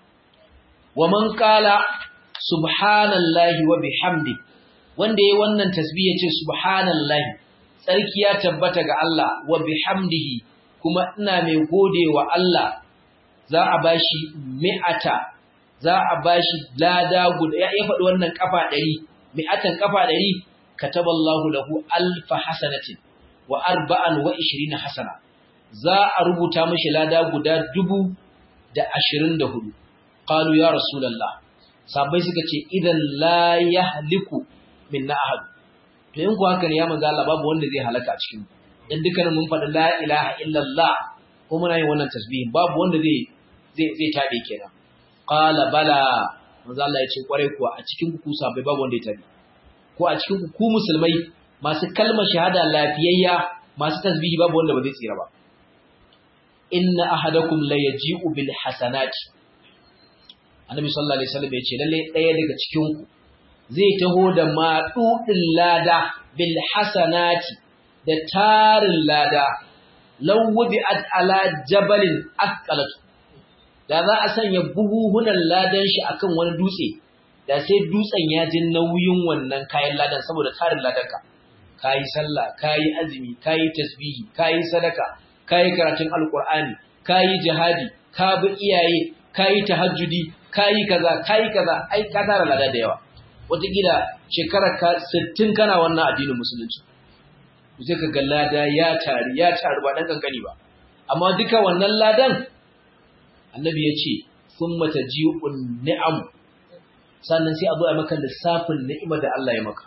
wa man qala subhanallahi wa bihamdi wanda yayi wannan tasbih yace subhanallahi tsarki ya tabbata ga Allah wa bihamdihi kuma ina mai godewa Allah za a bashi mi'ata za a bashi lada guda ya faɗi wannan kafa 100 mi'atan kafa 100 kataballahu lahu alfa hasanatin wa arba'an wa 20 hasana za a rubuta mishi lada guda dubu da ashirin da hudu qalu ya rasulullah sabai suka ce idan la yahliku minna ahad to in ku haka ne ya manzo Allah babu wanda zai halaka a cikin dan dukkanin mun faɗi la ilaha illallah ko muna yin wannan tasbihin babu wanda zai zai zai tabe kenan qala bala manzo Allah ya ce kwarai kuwa a cikin ku sabai babu wanda ya tabe ko a cikin ku musulmai masu kalmar shahada lafiyayya masu tasbihi babu wanda ba zai tsira ba inna ahadakum la yaji'u bil hasanati annabi sallallahu alaihi wasallam ya ce lalle ɗaya daga cikin ku zai taho da maɗuɗin lada bil hasanati da tarin lada law wudi'at ala jabalin asqalatu da za a sanya buhuhunan ladan shi akan wani dutse da sai dutsen ya ji nauyin wannan kayan ladan saboda tarin ladanka kayi sallah kayi azumi kayi tasbihi kayi sadaka kayi karatun alqur'ani kayi jihadi ka bi iyaye kayi tahajjudi kayi kaza kayi kaza ai ka tara lada da yawa wataƙila shekarar ka 60 kana wannan addinin musulunci sai ka ga lada ya tari ya tari ba dan kankani ba amma duka wannan ladan annabi ya ce summa taji'un ni'am sannan sai a zo a maka lissafin ni'imar da Allah ya maka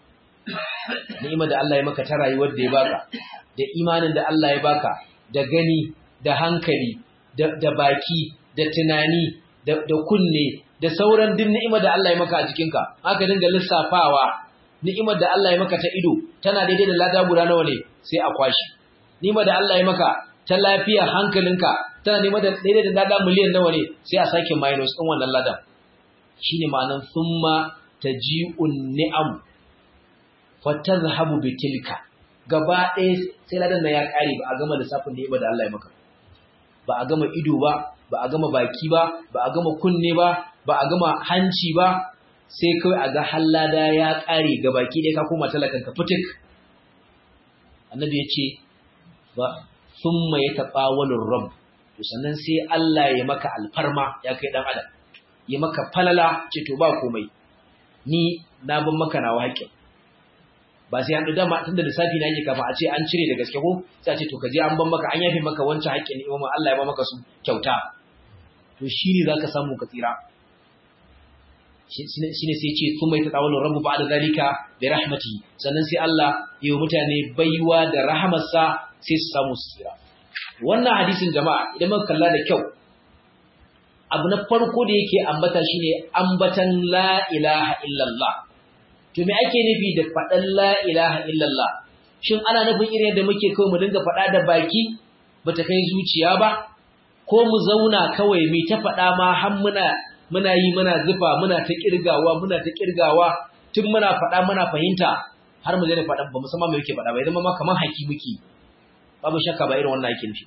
ni'imar da Allah ya maka ta rayuwar da ya baka da imanin da Allah ya baka da gani da hankali da baki da tunani da kunne da sauran din ni'imar da Allah ya maka a jikinka aka dinga lissafawa ni'imar da Allah ya maka ta ido tana daidai da lada guda nawa ne sai a kwashi ni'imar da Allah ya maka ta lafiya hankalinka tana neman da daidai da lada miliyan nawa ne sai a sake minus din wannan ladan shine ma'anan thumma taji'un ni'am fatazhabu bitilka gaba ɗaya sai ladan nan ya ƙare ba a gama lissafin ni'imar da Allah ya maka ba a gama ido ba ba a gama baki ba ba a gama kunne ba ba a gama hanci ba sai kawai a ga hallada ya ƙare ga baki ɗaya ka koma talakan ka fitik annabi ya ce ba thumma yataqawalur rabb to sannan sai Allah ya maka alfarma ya kai dan adam ya maka falala ce to ba komai ni na ban maka nawa haƙƙin ba sai an da dama tunda lissafi na yake kafa a ce an cire da gaske ko sai a ce to ka je an ban maka an yafe maka wancan haƙƙin imam Allah ya ba maka su kyauta to shine zaka samu ka tsira shine sai ce kuma ita tawallu rabbu ba'da zalika bi rahmati sannan sai Allah ya yi mutane baiwa da rahamarsa sai su samu su tsira wannan hadisin jama'a idan muka kalla da kyau abu na farko da yake ambata shine ambatan la ilaha illallah to me ake nufi da faɗan la ilaha illallah shin ana nufin irin yadda muke kawai mu dinga faɗa da baki bata kai zuciya ba ko mu zauna kawai mu ta faɗa ma har muna muna yi muna zufa muna ta kirgawa muna ta kirgawa tun muna faɗa muna fahimta har mu daina faɗa ba musamman me yake faɗa ba idan ma kamar haki muke babu shakka ba irin wannan yake nufi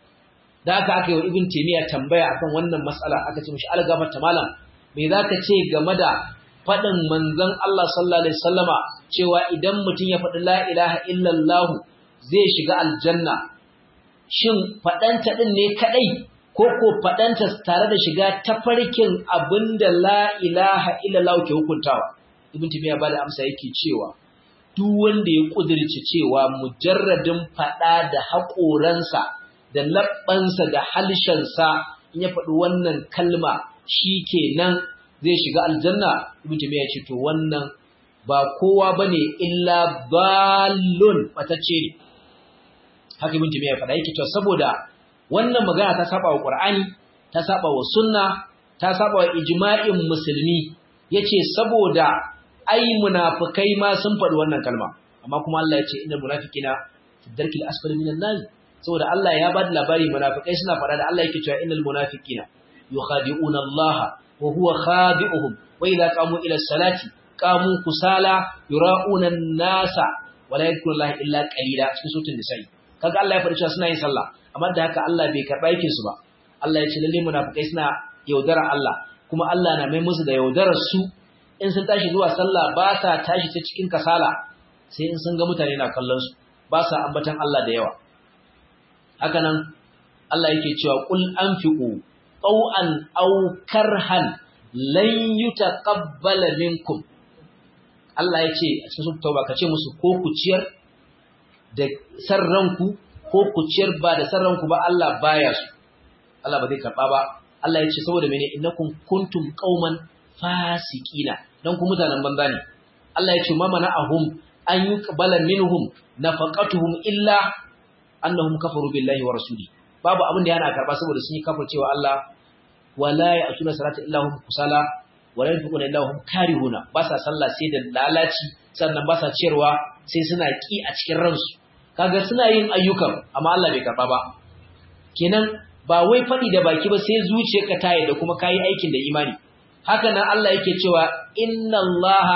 da aka aka yi wa ibn taymiya tambaya akan wannan mas'ala aka ce mishi algafar ta malam me zaka ce game da faɗin manzon Allah sallallahu alaihi wasallama cewa idan mutum ya faɗi la ilaha illallah zai shiga aljanna shin faɗanta din ne kadai ko ko faɗanta tare da shiga tafarkin abinda la ilaha illallah ke hukuntawa ibn taymiya ba da amsa yake cewa duk wanda ya kudirce cewa mujarradin faɗa da haƙoransa da labbansa da halshensa in ya faɗi wannan kalma shi kenan zai shiga aljanna ibn taymiya ce to wannan ba kowa bane illa balun batacce ne haka ibn taymiya faɗa yake to saboda wannan magana ta saba wa qur'ani ta saba wa sunna ta saba wa ijma'in musulmi yace saboda ai munafikai ma sun faɗi wannan kalma amma kuma Allah ya ce innal munafiqina fi darkil asfali minan nar saboda Allah ya bada labari munafikai suna faɗa da Allah yake cewa innal munafiqina yukhadi'una Allah wa huwa khadi'uhum wa idza qamu ila salati qamu kusala yura'una an-nasa wa la yadhkuruna Allah illa qalila cikin suratul nisa'i kaga Allah ya faɗi cewa suna yin sallah amma da haka Allah bai karɓa aikin su ba Allah ya ce lalle munafikai suna yaudara Allah kuma Allah na mai musu da yaudarar su in sun tashi zuwa sallah ba sa tashi ta cikin kasala sai in sun ga mutane na kallon su ba sa ambatan Allah da yawa haka nan Allah yake cewa qul anfiqu taw'an aw karhan lan yutaqabbala minkum Allah yace a cikin tauba kace musu ko ku ciyar da sarranku ko ku ciyar ba da sarranku ba Allah baya su Allah ba zai karba ba Allah yace saboda mene innakum kuntum qauman fasiqina dan ku mutanen banza ne Allah yace ma mana'ahum an yuqbala minhum nafaqatuhum illa annahum kafaru billahi wa rasuli babu abin da yana karba saboda sun yi kafir cewa Allah wala ya'tuna salata illa hum kusala wala yanfiquna illa hum karihuna ba sa sallah sai da lalaci sannan ba sa ciyarwa sai suna ki a cikin ransu kaga suna yin ayyukan amma Allah bai karba ba kenan ba wai faɗi da baki ba sai zuciyarka ta yi da kuma kayi aikin da imani haka nan Allah yake cewa inna Allaha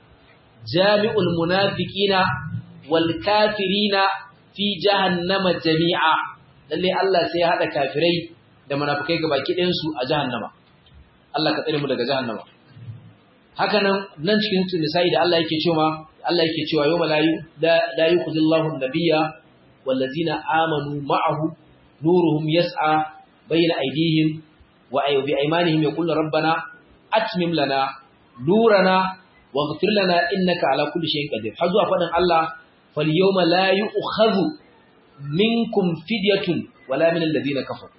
jami'ul munafiqina wal kafirina fi jahannama jami'a lalle Allah sai ya hada kafirai da munafikai gabaki ɗayan su a jahannama Allah ka tsare mu daga jahannama haka nan nan cikin nisa'i da Allah yake cewa Allah yake cewa yawma la la yukhzillahu an-nabiyya wallazina amanu ma'ahu nuruhum yas'a bayna aydihim wa bi aymanihim yaqulu rabbana atmim lana nurana waghfir lana innaka ala kulli shay'in qadir har zuwa fadin Allah fal yawma la yu'khadhu minkum fidyatun wala min alladhina kafaru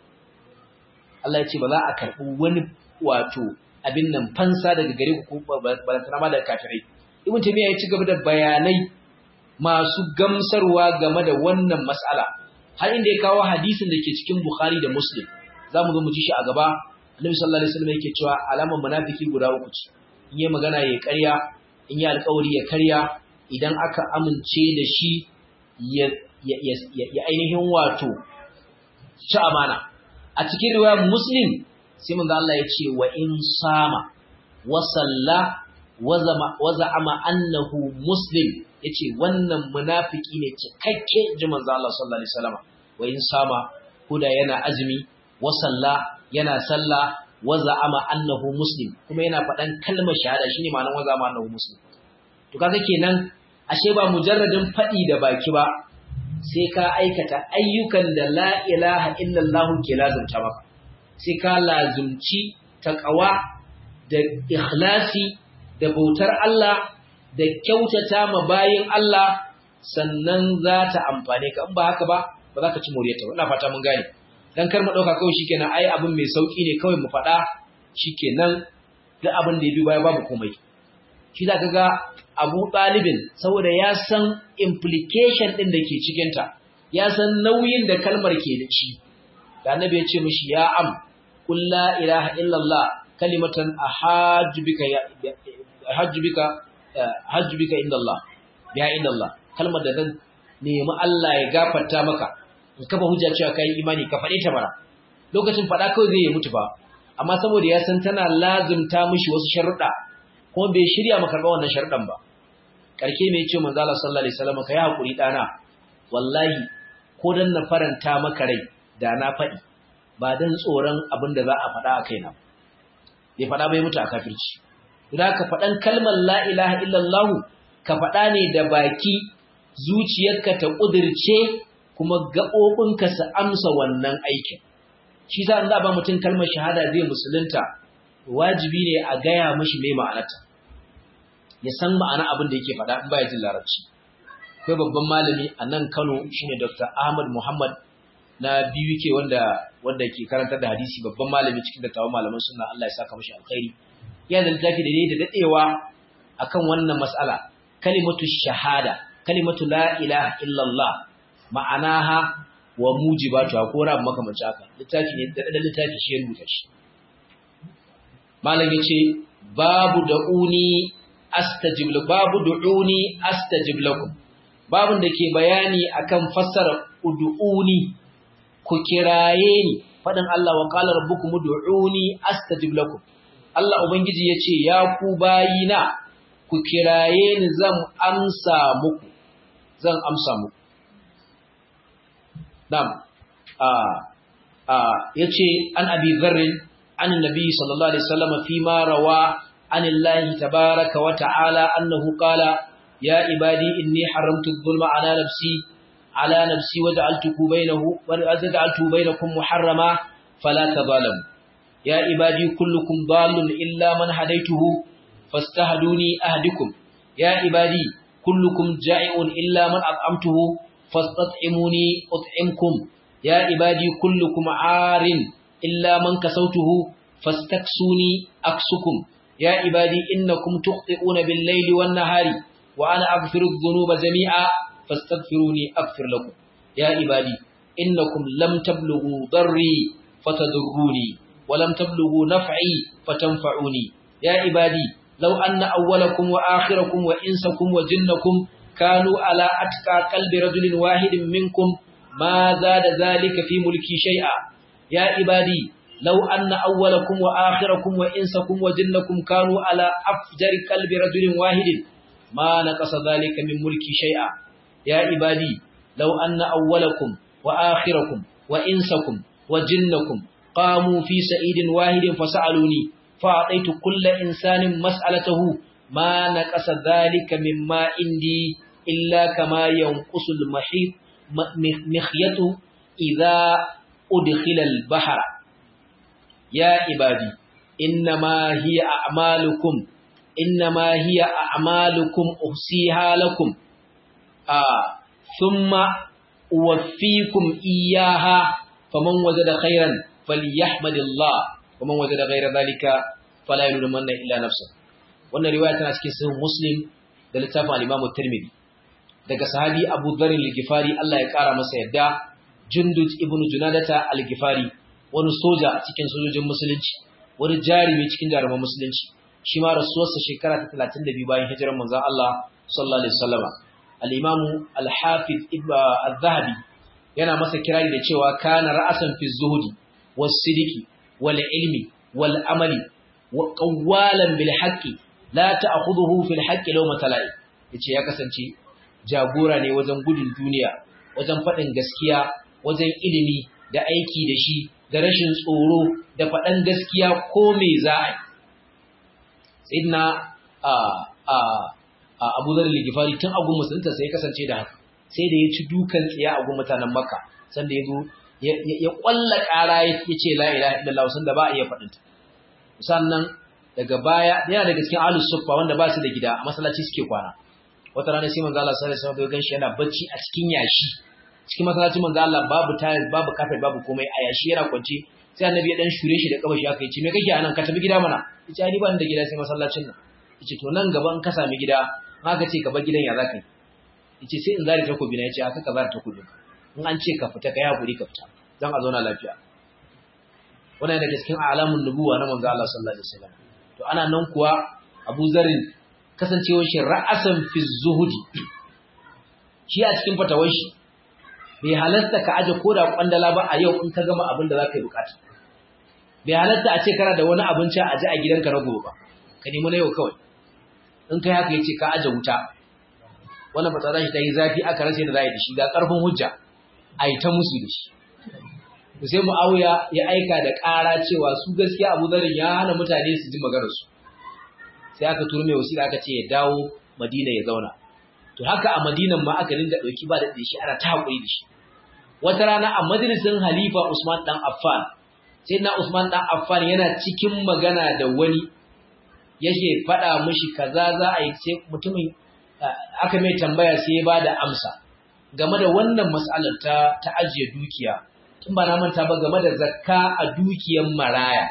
Allah ya ce ba za a karbi wani wato abin nan fansa daga gare ku ba tana ma daga kafirai ibn taymiya ya ci gaba da bayanai masu gamsarwa game da wannan mas'ala har inda ya kawo hadisin da ke cikin bukhari da muslim zamu zo mu ji shi a gaba annabi sallallahu alaihi wasallam yake cewa alaman munafiki guda uku ce in yi magana ya karya in yi alƙawari ya karya idan aka amince da shi ya ya ainihin wato ci amana a cikin riwayar muslim sai manzo Allah ya ce wa in sama wa salla wa za'ama annahu muslim yace wannan munafiki ne cikakke ji manzo Allah sallallahu alaihi wasallam wa in sama kuda yana azumi wa salla yana salla wa za'ama annahu muslim kuma yana faɗan kalmar shahada shine ma'anar wa za'ama annahu muslim to kaga kenan ashe ba mujarradin faɗi da baki ba sai ka aikata ayyukan da la ilaha illallah ke lazumta maka sai ka lazumci taqwa da ikhlasi da bautar Allah da kyautata ma bayin Allah sannan za ta amfane ka in ba haka ba ba za ka ci moriyarta ba ina fata mun gane dan kar mu dauka kawai shikenan ai abin mai sauki ne kawai mu faɗa shikenan duk abin da ya bi baya babu komai shi za ka ga Abu Talibin saboda ya san implication ɗin da ke cikinta, ya san nauyin da kalmar ke da shi, da annabi ya ce mishi ya am, kulla ilaha illallah kalimatan a hajjubika inda Allah, ya inda Allah, kalmar da zan nemi Allah ya gafarta maka, in kafa hujja cewa kai imani ka faɗe ta bara. Lokacin faɗa kawai zai yi mutu ba, amma saboda ya san tana lazumta mishi wasu sharuɗa, kuma bai shirya maka karɓa wannan sharuɗan ba. karke mai ce manzo Allah sallallahu alaihi wasallam kai hakuri dana wallahi ko dan na faranta maka rai da na faɗi ba dan tsoron abin da za a faɗa a kaina bai faɗa bai mutu a kafirci idan ka faɗan kalmar la ilaha illallah ka faɗa ne da baki zuciyarka ta kudirce kuma gaɓoɓinka su amsa wannan aikin shi sa in za ba mutum kalmar shahada zai musulunta wajibi ne a gaya mashi mai ma'anarta ya san ma'ana abin da yake faɗa in baya jin larabci akwai babban malami a nan Kano shine Dr. Ahmad Muhammad na BUK wanda wanda ke karantar da hadisi babban malami cikin dattawan malaman sunna Allah ya saka mashi alkhairi ya da littafi da ne da dadewa akan wannan mas'ala kalimatu shahada kalimatu la ilaha illallah ma'anaha wa mujibatu ko rabu makamanci haka littafi ne da littafi shi ya rubuta shi malam yace babu da'uni astajib babu du'uni astajib lakum babun da ke bayani akan fassara ud'uni ku kiraye ni fadin Allah wa qala rabbukum ud'uni astajib lakum Allah ubangiji yace ya ku bayina ku kiraye ni zan amsa muku zan amsa muku dam a a yace an abi dharr an annabi sallallahu alaihi wasallam fi ma rawa عن الله تبارك وتعالى أنه قال يا عبادي إني حرمت الظلم على نفسي على نفسي وجعلته بينه وجعلته بينكم محرما فلا تظالموا يا عبادي كلكم ضال إلا من هديته فاستهدوني أهدكم يا عبادي كلكم جائع إلا من أطعمته فاستطعموني أطعمكم يا عبادي كلكم عار إلا من كسوته فاستكسوني أكسكم يا عبادي إنكم تخطئون بالليل والنهار وأنا أغفر الذنوب جميعا فاستغفروني أغفر لكم يا عبادي إنكم لم تبلغوا ضري فتضروني ولم تبلغوا نفعي فتنفعوني يا عبادي لو أن أولكم وآخركم وإنسكم وجنكم كانوا على أتقى قلب رجل واحد منكم ما زاد ذلك في ملكي شيئا يا عبادي لو أن أولكم وآخركم وإنسكم وجنكم كانوا على أفجر قلب رجل واحد ما نقص ذلك من ملكي شيئا يا عبادي لو أن أولكم وآخركم وإنسكم وجنكم قاموا في سعيد واحد فسألوني فأعطيت كل إنسان مسألته ما نقص ذلك مما عندي إلا كما ينقص المحيط مخيط إذا أدخل البحر يا عبادي إنما هي أعمالكم إنما هي أعمالكم أحصيها لكم آه ثم أوفيكم إياها فمن وجد خيرا فليحمد الله ومن وجد غير ذلك فلا يلومن إلا نفسه wannan riwaya tana cikin sahih muslim da littafin al-imam at-tirmidhi daga sahabi abu dharr al-ghifari Allah ya kara masa yadda jundud ibn junadata al-ghifari wani soja cikin sojojin musulunci wani jarumi cikin jaruman musulunci shi ma rasuwarsa shekara ta 32 bayan hijirar manzon Allah sallallahu alaihi wasallama al-imam al-hafiz ibn al-zahabi yana masa kirari da cewa kana ra'asan fi zuhudi was-sidiki wal-ilmi wal-amali wa qawwalan bil haqqi la ta'khudhuhu fil haqqi lawma tala'i yace ya kasance jagora ne wajen gudun duniya wajen faɗin gaskiya wajen ilimi da aiki da shi da rashin tsoro da faɗan gaskiya ko me za a yi sayyidina a a a Abu Dharr al-Ghifari tun agun musulunta sai ya kasance da haka sai da ya ci dukan tsiya a gun mutanen Makka sanda ya zo ya kwalla ƙara ya ce la ilaha illallah sanda ba a iya faɗinta sannan daga baya yana daga cikin ahlus suffa wanda ba su da gida a masallaci suke kwana wata rana sai manzo Allah sallallahu alaihi wasallam ya ganshi yana bacci a cikin yashi cikin masallacin manzo Allah babu tiles babu carpet babu komai a yashi yana kwance sai annabi ya dan shure shi da kabashi aka yace me kake anan ka tafi gida mana yace ai ban da gida sai masallacin nan yace to nan gaba in ka sami gida haka ce ka bar gidan ya zaka yi yace sai in zari takobi na yace aka ka zari takobi in an ce ka fita kai hakuri ka fita dan a zauna lafiya wannan daga cikin alamun nubuwa na manzo Allah sallallahu alaihi wasallam to ana nan kuwa Abu Zarin kasancewar shi ra'asan fi zuhudi shi a cikin fatawar shi bai halatta ka aje koda kwandala ba a yau in ka gama abin da zaka yi bukata bai halatta a ce kana da wani abinci a aje a gidanka na gobe ba ka nemi na yau kawai in kai haka yace ka aje wuta wannan fata shi ta yi zafi aka rasa da zai da shi ga karfin hujja a yi ta musu da shi to sai Muawiya ya aika da ƙara cewa su gaskiya Abu Dharr ya hana mutane su ji maganar su sai aka turo mai wasiƙa aka ce ya dawo Madina ya zauna to haka a Madinan ma aka dinga dauki ba da shi ana ta hakuri da shi wata rana a majalisin Halifa Usman dan Affan sai na Usman dan Affan yana cikin magana da wani yake faɗa mishi kaza za a yi sai mutumin aka mai tambaya sai ya bada amsa game da wannan mas'alar ta ta ajiye dukiya tun ba na manta ba game da zakka a dukiyar maraya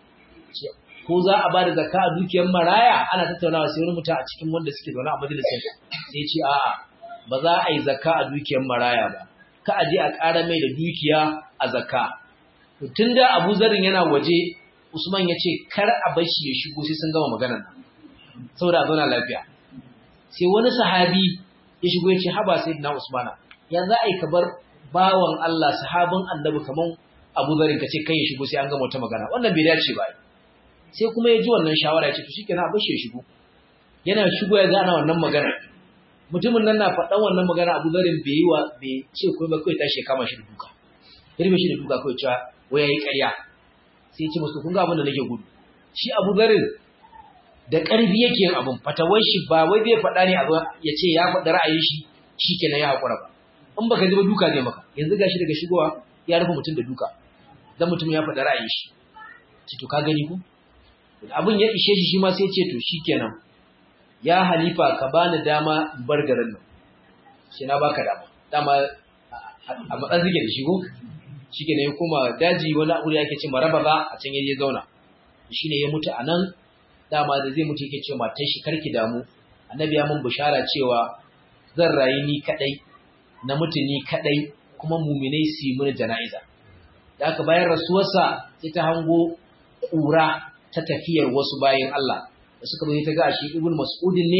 ko za a ba da zakka a dukiyar maraya ana tattaunawa sai wani mutum a cikin wanda suke zaune a majalisar sai ce a'a ba za a yi zakka a dukiyar maraya ba ka a je a ƙara mai da dukiya a zakka tun da abu zarin yana waje usman ya ce kar a bar shi ya shigo sai sun gama maganar nan saboda a zauna lafiya sai wani sahabi ya shigo ya ce haba sai na usmana ya za a yi ka bar bawan Allah sahabin annabi kaman abu zarin ka ce kai ya shigo sai an gama wata magana wannan bai dace ba sai kuma ya ji wannan shawara ya ce to shikenan a bashi ya shigo yana shigo ya gana wannan magana mutumin nan na faɗan wannan magana Abu Zarin bai yi wa bai ce ko ba kai tashi kama shi da duka irbe shi da duka kai cewa wai yayi ƙarya sai ya ce musu kun ga abin da nake gudu shi Abu Zarin da ƙarfi yake yin abin fatawar shi ba wai zai faɗa ne a ya ce ya faɗi ra'ayin shi shikenan ya haƙura ba in baka ji ba duka zai maka yanzu gashi daga shigowa ya rufe mutum da duka dan mutum ya faɗi ra'ayin shi ce to ka gani ko abin ya ishe shi shi ma sai ce to shikenan ya halifa ka bani dama in bar garin nan shi na baka dama dama a matsan zige da shigo shikenan ya koma daji wani abu da yake ce maraba ba a can yaje zauna shine ya mutu anan dama da zai mutu yake ce matar shi karki damu annabi ya mun bishara cewa zan rayu ni kadai na mutu ni kadai kuma muminai su yi mini jana'iza da aka bayan rasuwarsa sai ta hango ƙura ta tafiyar wasu bayan Allah da suka zo ta ga shi ibn mas'udin ne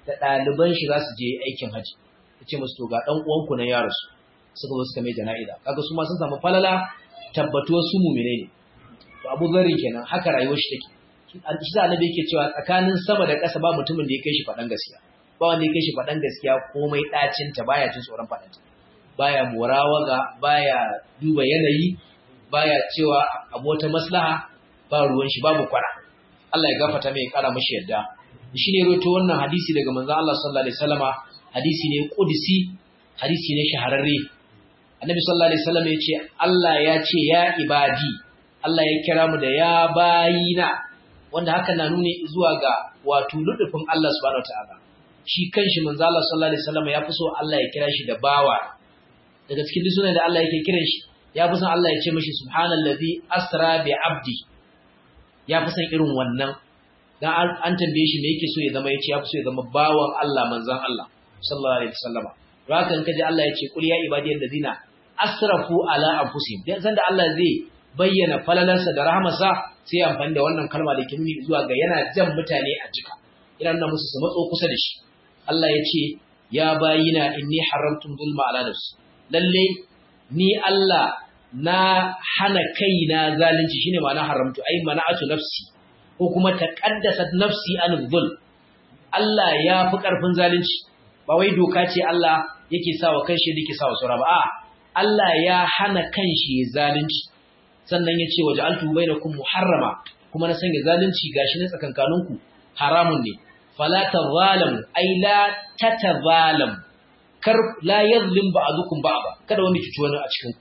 da ɗaliban shi za su je aikin haji ya ce musu to ga ɗan uwanku na yaro su suka zo suka mai jana'iza kaga su ma sun samu falala tabbatuwar su mumine ne to abu zarri kenan haka rayuwar shi take shi da annabi yake cewa tsakanin sama da ƙasa ba mutumin da ya kai shi faɗan gaskiya ba wanda ya kai shi faɗan gaskiya komai ɗacin ta baya jin tsoron faɗanta baya morawaga baya duba yanayi baya cewa abu wata maslaha ba ruwan shi babu kwana Allah ya gafata mai kara mashi yadda shi ne roto wannan hadisi daga manzon Allah sallallahu alaihi wasallama hadisi ne qudsi hadisi ne shahararre annabi sallallahu alaihi wasallam ya ce Allah ya ce ya ibadi Allah ya kira mu da ya bayina wanda hakan na nuni zuwa ga wato ludufin Allah subhanahu wataala shi kanshi manzo Allah sallallahu alaihi wasallam ya fi so Allah ya kira shi da bawa daga cikin duk sunan da Allah yake kiran shi ya fi son Allah ya ce mishi subhanallazi asra bi abdi ya fi son irin wannan dan an tambaye shi me yake so ya zama yace ya fi so ya zama bawan Allah manzon Allah sallallahu alaihi wasallam haka in kaji Allah ya ce qul ya ibadiyal ladina asrafu ala anfusihim dan san da Allah zai bayyana falalarsa da rahmarsa sai ya amfani da wannan kalma da ke nuni zuwa ga yana jan mutane a jika ina nuna musu su matso kusa da shi Allah ya ce ya bayina inni haramtum zulma ala nafsi lalle ni Allah na hana kaina zalunci shine ma'ana haramtu ai mana'atu nafsi ko kuma taqaddasat nafsi an dhul Allah ya fi karfin zalunci ba wai doka ce Allah yake sawa kanshi yake sawa sura ba a Allah ya hana kanshi zalunci sannan ya ce waja'altu bainakum muharrama kuma na sanya zalunci gashi na tsakankaninku haramun ne fala tazalamu ai la tatazalamu kar la yazlim ba'dukum ba'da kada wani cuci wani a cikin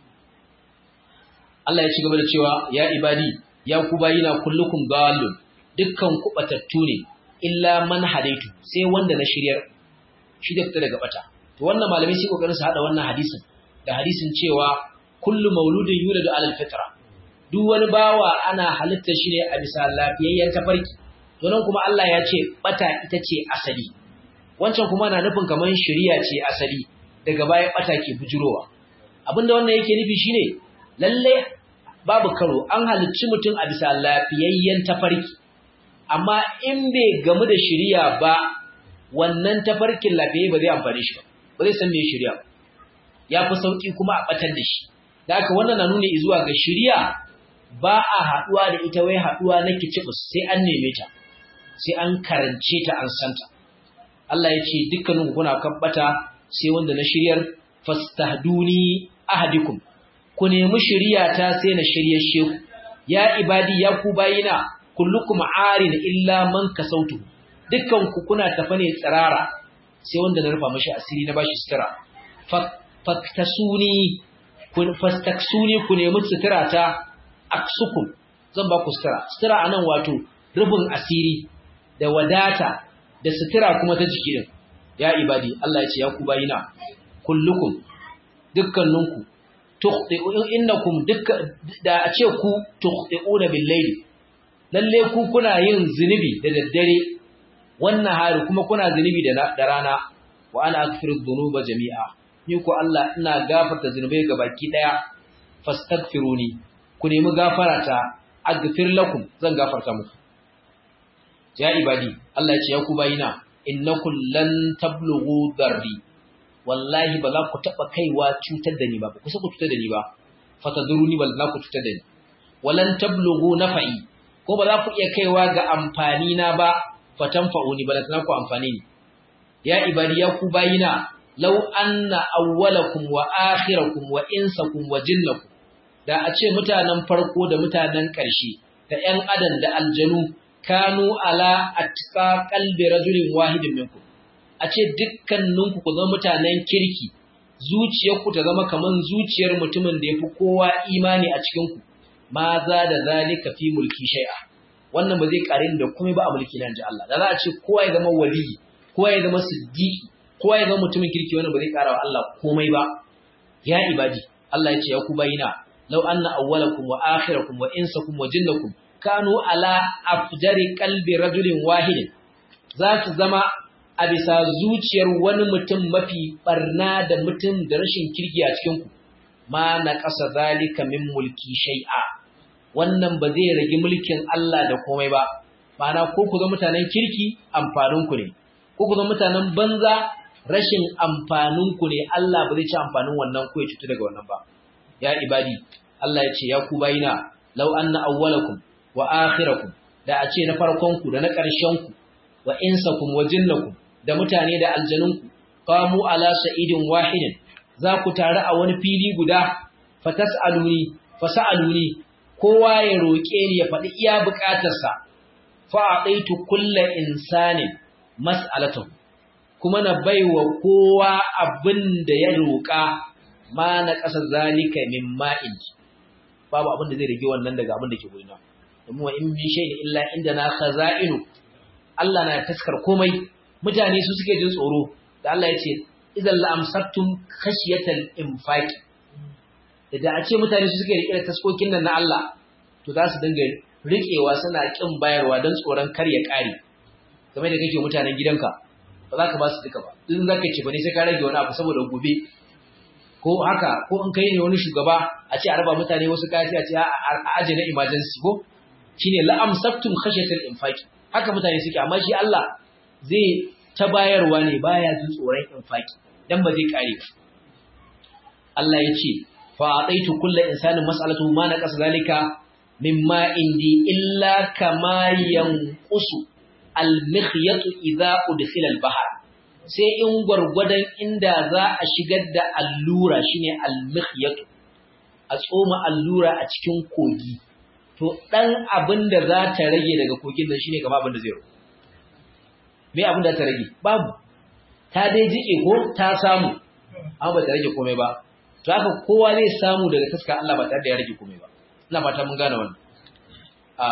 Allah ya ci gaba da cewa ya ibadi ya ku bayina kullukum dalun dukkan ku batattu ne illa man hadaitu sai wanda na shiryar shi da fita daga bata to wannan malamai sai kokarin su hada wannan hadisin da hadisin cewa kullu mauludin yuladu alal fitra duk wani bawa ana halitta shi ne a bisa lafiyayyen tafarki to nan kuma Allah ya ce bata ita ce asali wancan kuma na nufin kaman shari'a ce asali daga baya bata ke bujurowa abinda wannan yake nufi shine lalle babu karo an halicci mutum a bisa lafiyayyen tafarki amma in bai gamu da shari'a ba wannan tafarkin lafiyayye ba zai amfane shi ba ba zai san me shari'a ya fi sauki kuma a batar da shi da haka wannan na nuni zuwa ga shari'a ba a haduwa da ita wai haduwa na kicibus sai an neme ta sai an karance ta an santa Allah ya ce dukkanin kuna kabbata sai wanda na shiryar fastahduni ahadikum ku nemi shiriya ta sai na shiryar sheku ya ibadi ya ku bayina kullukum arin illa man kasautu dukkan ku kuna tafa ne tsirara sai wanda na rufa mashi asiri na bashi sutura faktasuni kun fastaksuni ku nemi sutura ta aksukum zan ba ku sutura sutura anan wato rufin asiri da wadata da sutura kuma ta jiki din ya ibadi Allah ya ce ya ku bayina kullukum dukkaninku tukhti'u innakum dukka da a ce ku tukhti'una bil layli lalle ku kuna yin zinubi da daddare wannan hari kuma kuna zinubi da da rana wa ana aghfiru dhunuba jami'a ni ko Allah ina gafarta zinubai ga baki daya fastaghfiruni ku nemi gafara ta aghfir lakum zan gafarta muku ya ibadi Allah ya ce ya ku bayina innakum lan tablughu darri wallahi ba za ku taba kaiwa cutar da ni ba ku kusa ku cutar da ni ba fataduruni bal za ku cutar da ni walan tablughu nafa'i ko ba za ku iya kaiwa ga amfani na ba fatanfa'uni bal za ku amfani ni ya ibadi ya ku bayina law anna awwalakum wa akhirakum wa insakum wa jinnakum da a ce mutanen farko da mutanen ƙarshe da ƴan adam da aljanu kanu ala atqa qalbi rajulin wahidin minkum a ce dukkaninku ku zama mutanen kirki zuciyarku ta zama kaman zuciyar mutumin da yafi kowa imani a cikin ku ma za da zalika fi mulki shay'a wannan ba zai karin da komai ba a mulki nan ji Allah da za a ce kowa ya zama wali kowa ya zama siddiqi kowa ya zama mutumin kirki wannan ba zai kara wa Allah komai ba ya ibadi Allah ya ce ya ku bayina law anna awwalakum wa akhirakum wa insakum wa jinnakum kanu ala afjari qalbi rajulin wahid za su zama a bisa zuciyar wani mutum mafi barna da mutum da rashin kirki a cikin ku ma na ƙasa zalika min mulki shay'a wannan ba zai rage mulkin Allah da komai ba ma'ana ko ku ga mutanen kirki amfanin ku ne ko ku zama mutanen banza rashin amfanin ku ne Allah ba zai ci amfanin wannan ko ya cutu daga wannan ba ya ibadi Allah ya ce ya ku bayina law anna awwalakum wa akhirakum da a ce na farkon ku da na ƙarshen ku wa insakum wa jinnakum da mutane da aljanun ku qamu ala sa'idin wahidin za ku taru a wani fili guda fatas'aluni fasa'aluni kowa ya roƙe ni ya faɗi iya buƙatarsa fa a'taitu kulli insanin mas'alatahu kuma na baiwa kowa abin da ya roƙa ma na ƙasa zalika min ma'in babu abin da zai rage wannan daga abin da ke gurina domin wa in min shay'in illa indana khaza'inu Allah na taskar komai mutane su suke jin tsoro da Allah ya ce idan la amsaktum khashiyatal infaq da a ce mutane su suke rike da taskokin nan na Allah to za su dinga riƙewa suna kin bayarwa don tsoron kar ya ƙare game da kake mutanen gidanka ba za ka ba su duka ba in za ka ce ba ne sai ka rage wani abu saboda gobe ko haka ko in kai ne wani shugaba a ce a raba mutane wasu kaya a ce a aje na emergency ko shine la amsaktum khashyatal infaqi haka mutane suke amma shi Allah zai ta bayarwa ne baya jin tsoron infaqi dan ba zai kare ba Allah ya ce fa ataitu kullu insanin mas'alatuhu ma naqasa zalika mimma indi illa kama yanqusu al-mikhyatu idza udkhila al-bahr sai in gwargwadon inda za a shigar da allura shine al-mikhyatu a tsoma allura a cikin kogi to dan abin da za ta rage daga kogin nan shine gaba abin da zai rubu me abin da ta rage babu ta dai jike ko ta samu amma ba ta rage komai ba to haka kowa zai samu daga taskar Allah ba tare da ya rage komai ba ina fata mun gane wannan a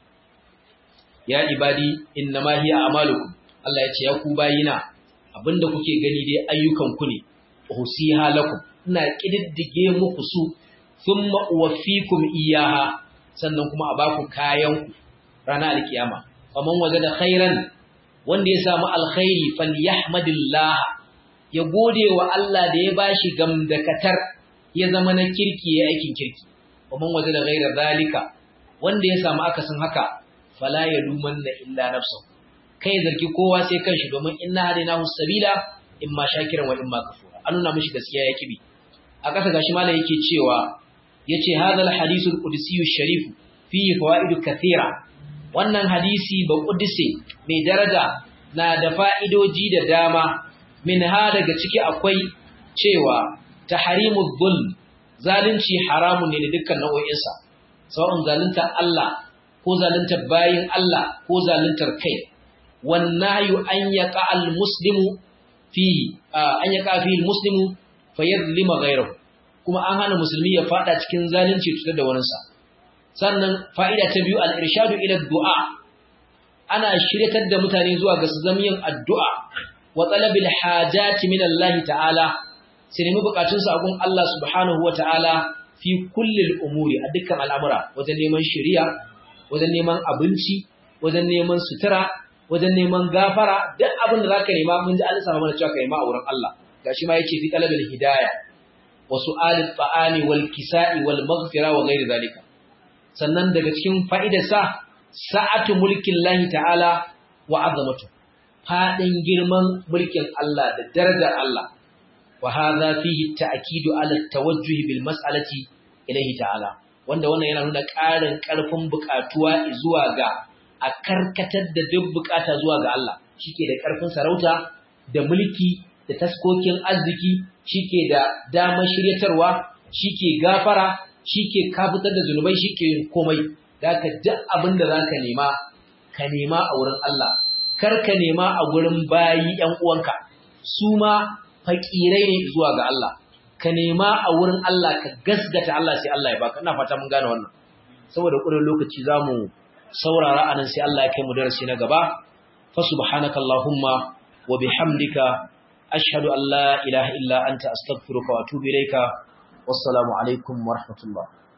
ya ibadi innama hiya amalukum Allah ya ce ya ku bayina abinda kuke gani dai ayyukan ku ne usiha lakum ina kididdige muku su thumma uwaffikum iyaha sannan kuma a baku kayan ku ranar alkiyama faman wajada khairan wanda ya samu alkhairi falyahmadillah ya gode wa Allah da ya bashi gamdakatar ya zama na kirki ya aikin kirki faman wajada ghaira zalika wanda ya samu akasin haka fala yalumanna illa nafsuhu kai zargi kowa sai kanshi domin inna hadainahu sabila imma shakiran wa imma kafura an nuna mishi gaskiya ya kibi a ƙasa gashi malai yake cewa yace hadal hadithul qudsi sharif fihi fawaid kathira wannan hadisi ba qudsi mai daraja na da fa'idoji da dama min ha daga ciki akwai cewa tahrimuz zulm zalunci haramun ne da dukkan nau'o'insa sawa'un zalunta Allah ko zaluntar bayin Allah ko zaluntar kai والنهي أن يقع المسلم فيه أن يقع فيه المسلم فيظلم غيره كما أهان مسلمي يفعل cikin zalunci tutar da waninsa sannan fa'ida ta biyu al-irshadu ila du'a ana shiryatar da mutane zuwa ga su zama yin addu'a wa talabil hajati min Allah ta'ala sai nemi bukatun sa gun Allah subhanahu wa ta'ala fi kulli al-umuri a dukkan al'amura wajen neman shari'a wajen neman abinci wajen neman sutura wajen neman gafara duk abin da zaka nema mun ji Allah sama mana cewa ka nema a wurin Allah gashi ma yace fi talabil hidayah wa su'alit ta'ami wal kisa'i wal maghfira wa ghairi zalika sannan daga cikin fa'idar sa sa'atu mulkin lahi ta'ala wa azamatu fadin girman mulkin Allah da darajar Allah wa hadha fihi ta'kidu ala tawajjuh bil mas'alati ilayhi ta'ala wanda wannan yana nuna ƙarin ƙarfin buƙatuwa zuwa ga a karkatar da duk bukata zuwa ga Allah shike da karfin sarauta da mulki da taskokin arziki shike da damar shiryatarwa shike gafara shike kafitar da zunubai shike yin komai da ka duk abin da zaka nema ka nema a wurin Allah kar ka nema a gurin bayi ƴan uwanka su ma fakirai ne zuwa ga Allah ka nema a wurin Allah ka gasgata Allah sai Allah ya baka ina fata mun gane wannan saboda ƙurin lokaci zamu saurara anan sai Allah ya kai mu darasi na gaba fa subhanaka allahumma wa bihamdika ashhadu an la ilaha illa anta astaghfiruka wa atubu ilayka wassalamu alaikum wa rahmatullah